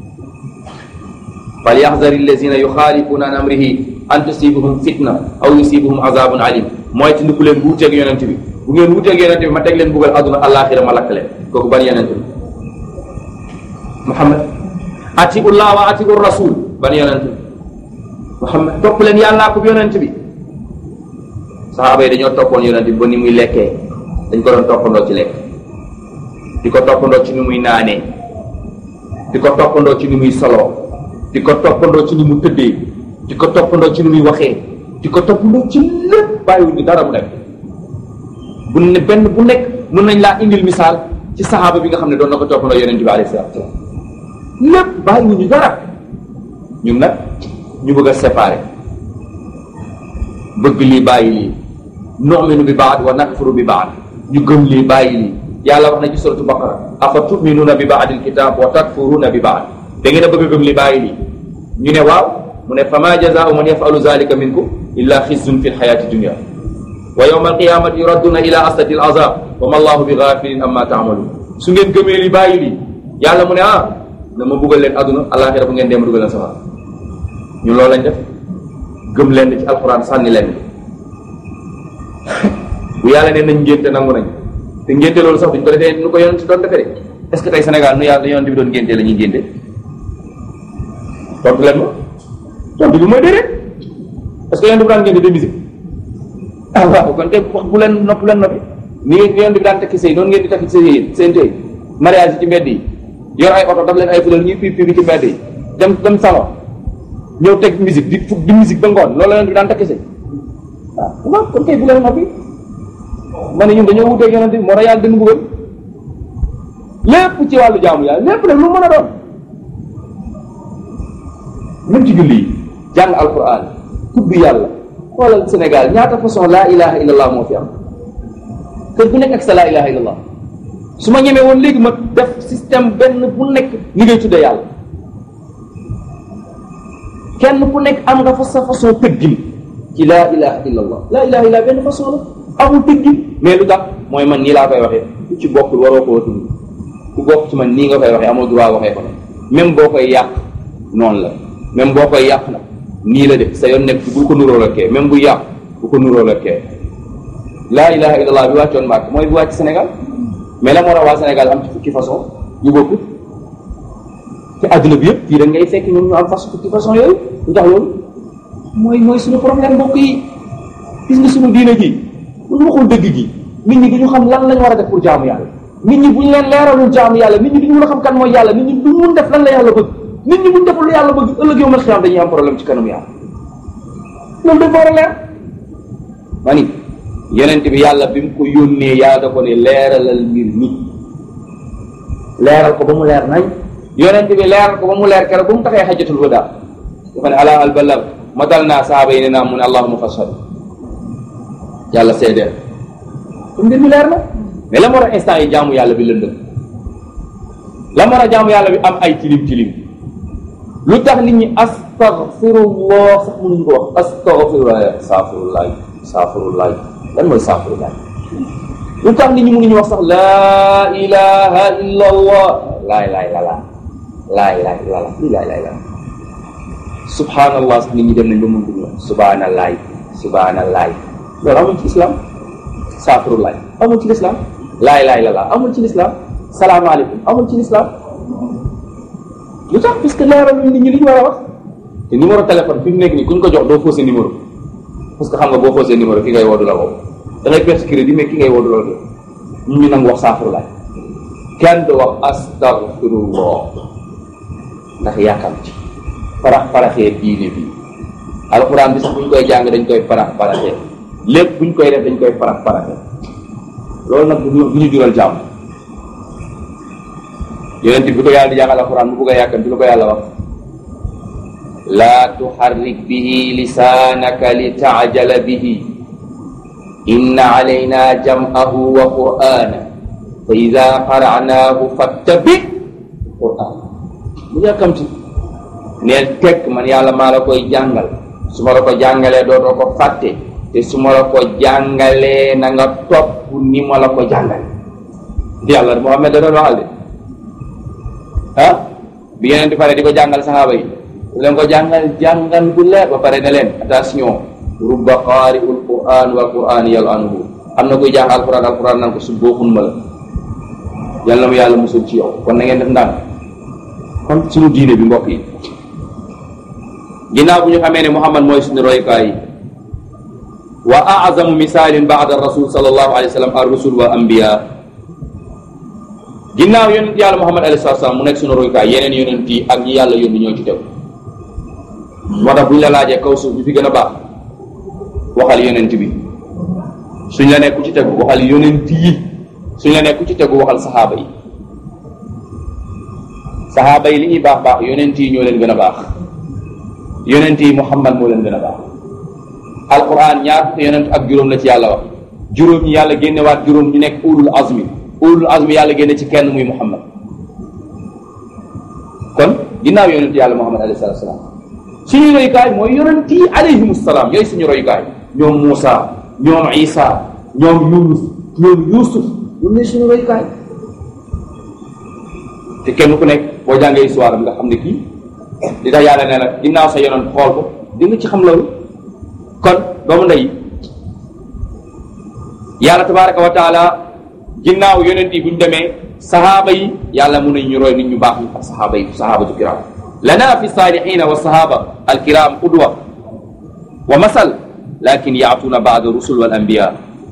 fal yaxzari allazina yuxaalifuna an amrihi an tusibuhum fitna aw yusibuhum azabun alim mooy ci ndiku leen bu wuteeg yonent bi bu ngeen wuteeg yonent bi ma teg leen buggal àdduna àllaaxira ma lakk leen kooku ban yonent bi Muhammad atiullah wa atiur rasul ban yonent bi Muhammad topp leen yàllaa ko yonent bi saxaaba yi dañoo toppoon yonent bi ba ni muy lekkee dañ ko doon toppandoo ci lekk di ko toppandoo ci ni muy naanee di ko toppandoo ci ni muy soloo di ko toppandoo ci ni mu tëddee di ko toppandoo ci ni muy waxee di ko toppandoo ci lépp bàyyiwuñu dara mu nekk bu ne benn bu nekk mën nañ laa indil misaal ci saxaaba bi nga xam ne doon na ko toppandoo yonent bi alayhi salaatu salaam lépp bàyyiwuñu dara ñun nag ñu bëgg a séparer bëgg lii bàyyi lii nu'minu bi baad wa nakfuru bi baad ñu gëm lii bàyyi lii yàlla wax na ci suratu baqara afa tuminuuna bi baadil kitab wa takfuruuna bi baad da ngeen a bëgg a gëm li bàyyi lii ñu ne waaw mu ne fama jazaau man yafalu zalika minkum illa xizyun fi lxayati dunia wa yawma alqiyamati yuradduna ila asati alazab wa ma allahu bi gafilin amma taamaluun su ngeen gëmee li bàyyi lii yàlla mu ne ah na ma buggal leen aduna alaxira bu ngeen dem dugal leen safara ñu loolu lañ def gëm leen ci alquran sànni leen bu yàlla ne nañ ngénte nangu nañ te ngénte loolu sax duñ ko defee nu ko yonent doon defee de est ce que tey Sénégal nu yàlla yonent bi doon ngénte la ñuy ngénte tontu leen ma tontu bi mooy déedéet est ce que yonent bi daan ngénte de musique ah waaw kon kay wax bu leen nopp leen noppi ni ngeen yonent bi daan tekki sëy noonu ngeen di tekki sëy yéen seen tey mariage yi ci mbedd yi yor ay oto daf leen ay fulal ñuy piip piip ci mbedd yi dem dem salon ñëw teg musique di fu di musique ba ngoon loolu la yonent bi daan tekki sëy waaw kon kay bu leen noppi ma ne ñun dañoo wuteeg yonent bi moo tax yàlla dënn buggal lépp ci wàllu jaamu yàlla lépp nag lu mën a doon même ci julli yi jàng alquran tudd yàlla xoolal Sénégal ñaata façon laa ilaha illallah moo fi am kër bu nekk ak sa laa ilaha illallah su ma ñemee woon léegi ma def système benn bu nekk ni ngay tuddee yàlla kenn ku nekk am nga fa sa façon tëggin ci laa ilaha illallah laa ilaha illallah benn façon la amul tëggin mais lu tax mooy man nii laa koy waxee ku ci bokkul waroo koo tudd ku bokk ci man nii nga koy waxee amoo droit waxee ko ne même boo koy yàq noonu la même boo koy yàq nag nii la def sa yoon nekk bu ko nuróo la kee même bu yàq bu ko nuróo la kee laa ilaha illallah bi wàccoon Màkk mooy bi wàcc Sénégal mais la moo tax waa Sénégal am ci fukki façon yu bokkul te adduna bi yëpp fii da ngay fekk ñoom ñu am façon fukki façon yooyu lu tax loolu mooy mooy suñu problème mbokk yi gis nga suñu diine ji bu ñu waxul dëgg gi nit ñi duñu xam lan lañ war a def pour jaamu yàlla nit ñi buñ leen leeralul jaamu yàlla nit ñi duñu mën a xam kan mooy yàlla nit ñi duñ mun def lan la yàlla bëgg nit ñi buñ deful lu yàlla bëgg ëllëg yow mal xiyaam dañuy am problème ci kanam yàlla loolu dafa war a leer ma ni yonent bi yàlla bi mu ko yónnee yàlla da ko ne leeralal mbir mi leeral ko ba mu leer nañ yonent bi leeral ko ba mu leer keroog ba mu taxee xajatul wada dafa ne ala al balag ma dal naa saaba yi ne naa mu ne allahuma fashhad yàlla seedeel kon mbir mi leer na mais la moo tax instant yi jaamu yàlla bi lëndëm la moo tax jaamu yàlla bi am ay tilim tilim lu tax nit ñi astaghfirullah sax mënuñu ko wax astaghfirullah saafirullah saafirullah lan mooy saafirullah lu tax nit ñi mënuñu wax sax laa ilaha illa allah laa ilaha illa allah laa ilaha illa allah lii laa ilaha illa allah subhanallah sax nit ñi dem nañ ba mëntuñu wax subhanallah subhanallah loolu amul ci islam saafirullah amul ci lislam laa ilaha illa allah amul ci lislam salaamaaleykum amul ci lislam lu tax parce que leeraluñ nit ñi li ñu war a wax te numéro téléphone fi mu nekk nii kuñ ko jox doo faussé numéro parce que xam nga boo faussé numéro ki ngay woodu la woo da ngay perte crédit mais ki ngay woodu la woo ñu ñu nangu wax saafirullah kenn du wax astaghfirullah ndax yaakaar ci parax paraxee diine bi alxuraan bi sax buñ koy jàng dañ koy parax paraxee lépp buñ koy def dañ koy parax paraxee loolu nag du ñu jural jàmm yonent bi ko yàlla di jàngal alxuraan bu bëgg a yàkkam bi lu ko yàlla wax laa tuxarrik bihi lisaanaka li taajala bihi inna alayna jam'ahu wa qur'ana fa ida qara'naahu fattabi qur'an bu yàkkamti neel tekk man yàlla maa la koy jàngal su ma la ko jàngalee dootoo ko fàtte te su ma la ko jàngalee na nga topp ni ma la ko jàngale yàlla Muhammad da doon waxal de ah bi yeneen di pare di ko jàngal saxaaba yi bu leen ko jàngal jàngal bu leer ba pare ne leen attention rubba qaari'ul qur'an wal qur'an yal'anuhu am na koy jàng alquran alquran nan ko su booxun ma la yàlla mu yàlla musul ci yow kon na ngeen def ndànk kon suñu diine bi mbokk yi ginnaaw bu ñu xamee ne Muhammad mooy suñu royukaay yi wa a'zamu misaalin ba'da rasul sallallahu alayhi wa sallam ar rusul wal anbiya ginnaaw yonent yàlla Muhammad alayhi salaam mu nekk suñu royukaay yeneen yonent yi ak ñi yàlla yónni ñoo ci tew moo tax bu ñu la laajee kaw suuf bi fi gën a baax waxal yonent bi suñ la nekk ku ci tegu waxal yonent yi suñ la nekk ku ci tegu waxal saxaaba yi saxaaba yi li ñuy baax baax yonent yi ñoo leen gën a baax yonent yi Muhammad moo leen gën a baax alquran ñaar fukki yonent ak juróom la ci yàlla wax juróom ñi yàlla génnewaat juróom ñu nekk ulul azmi ulul azmi yàlla génne ci kenn muy Muhammad kon ginnaaw yonent yàlla Muhammad alayhi salaatu salaam suñu royukaay mooy yonent yi alayhimu salaam yooyu suñu royukaay ñoom Muusa ñoom Isa ñoom Yunus ñoom Yuusuf ñoom ñooy suñu royukaay te kenn ku nekk boo jàngee histoire bi nga xam ne kii di tax yàlla nee na ginnaaw sa yonent xool ko di nga ci xam loolu kon doomu ndey yàlla tabaraka wa taala ginnaaw yonent yi bu ñu demee sahaaba yi yàlla mun nañ ñu roy nit ñu baax ñu ak sahaaba yi sahabatu kiram lana fi salihina wa sahaba alkiram qudwa wa masal lakin yaatuna ba'da rusul wal anbiya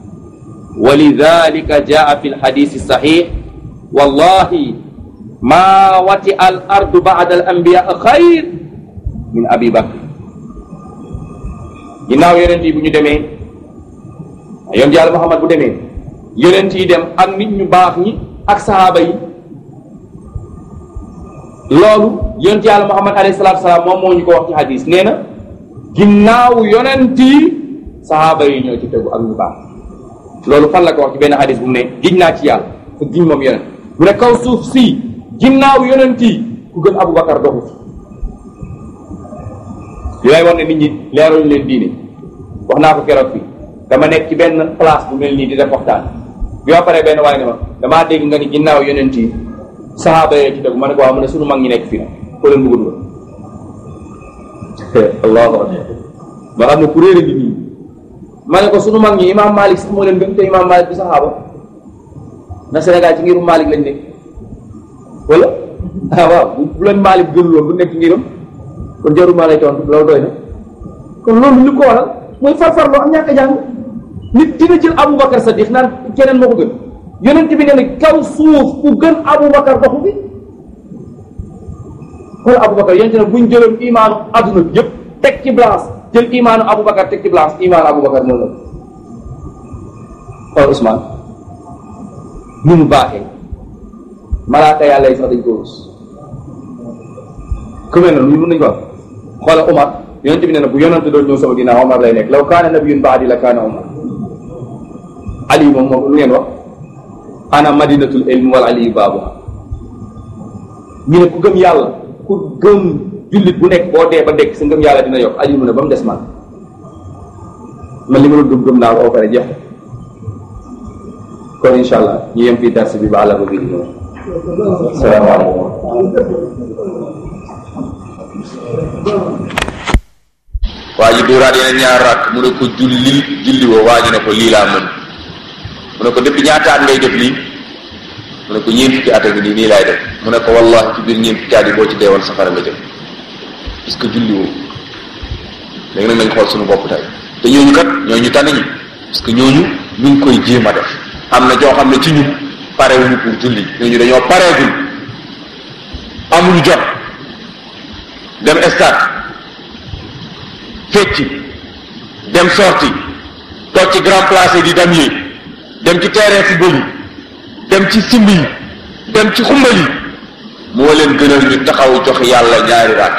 ولذلك جاء في الحديث الصحيح والله ما وطئ الأرض بعد الأنبياء خير من أبي بكر ginnaaw yonent yi bu ñu demee yonent yàlla Muhammad bu demee yonent yi dem ak nit ñu baax ñi ak sahaaba yi loolu yonent yàlla Muhammad alayhi salaatu salaam moom moo ñu ko wax ci hadis nee na ginnaaw yonent yi sahaaba yi ñoo ci tegu ak ñu baax loolu fan la ko wax ci benn hadis bu mu ne giñ naa ci yàlla te giñ moom yonent mu ne kaw suuf si ginnaaw yonent yi ku gën Aboubacar doxu fi yooyu war ne nit ñi leeruñu leen diine wax naa ko keroog fii dama nekk ci benn place bu mel nii di def waxtaan bi ma paree benn waaye ne ma damaa dégg nga ni ginnaaw yonent yi saxaaba yee ci dëgg ma ne ko waaw mu ne sunu mag ñi nekk fii nag ko leen bëgg dugal allahu akbar ma xam ne ku réer a ngi nii ma ne ko sunu mag ñi imaam Malik sax moo leen gën te imaam Malik bi saxaaba na Sénégal ci ngirum Malik lañ nekk wala ah waaw bu bu leen Malik gënuloon bu nekk ngiram kon jarul maa lay tontu loolu doy na kon loolu li ko waral mooy farfarloo ak ñàkk a jàng nit dina jël Aboubacar Sadiq naan keneen moo ko gën yonent bi nee na kaw suuf ku gën Aboubacar doxu bi xool Aboubacar yonent ne buñ jëloon imaanu adduna bi yëpp teg ci balance jël imaanu Aboubacar teg ci balance imaanu Aboubacar moo la xool Ousmane ni mu baaxee malaaka yàlla yi sax dañ ko rus ku mel noonu mën nañu ko wax xoola Omar yonent bi nee na bu yonent doon ñëw sama ginnaaw Omar lay nekk law kaana nabiyun baadi la kaana Omar Ali moom moom lu ngeen wax ana madinatul ilmi wal aliyu baabuha ñu ne ku gëm yàlla ku gëm jullit bu nekk boo dee ba dekk sa ngëm yàlla dina yokk Ali mu ne ba mu des man man li ma doon gëm gëm naa ko ba pare jeex kon incha allah ñu yem fii darsi bi ba àlla ba bii di ñëw salaamaaleykum waa ji dóoraat yeneen ñaar rakk mu ne ko julli julli woo waa ji ne ko lii laa mën mu ne ko depuis ñaata at ngay def lii mu ne ko ñeent fukki at a ngi nii nii laay def mu ne ko wallahi ci biir ñeent fukki at yi boo ci deewoon safara nga jëm parce que julli woo léegi nag nañ xool suñu bopp tey te ñooñu kat ñooñu tànn ñi parce que ñooñu ñu ngi koy jéem a def am na joo xam ne ci ñun parewuñu pour julli ñooñu dañoo pareegul amuñu jot dem stade fecci dem sorti toog ci grand place yi di dem yi dem ci terrain football yi dem ci simb yi dem ci xumbal yi moo leen gënal ñu taxaw jox yàlla ñaari ràkk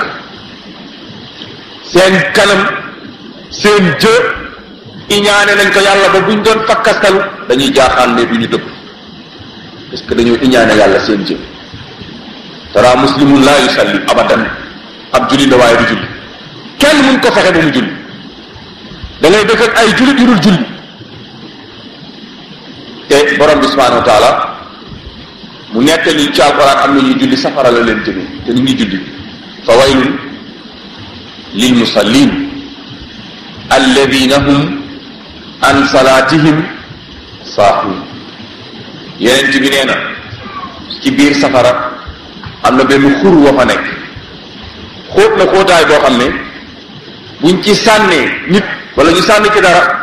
seen kanam seen jë iñaane nañ ko yàlla ba buñ doon fakkastalu dañuy jaaxaan ne du ñu dëpp parce que dañoo iñaane yàlla seen jë tara muslimun laa yusalli abadan ab julli la waaye du julli kenn mun ko fexe ba mu julli da ngay dëkk ak ay jullit yu dul julli te borom bi subhanahu wa taala mu nettali ci alquran am na ñuy julli safara la leen jëme te ñu ngi julli fa waylun lil musallin alladina hum an salatihim saahun yeneen bi nee na ci biir safara am na benn xur wa fa nekk xóot na xóotaay boo xam ne buñ ci sànnee nit wala ñu sànni ci dara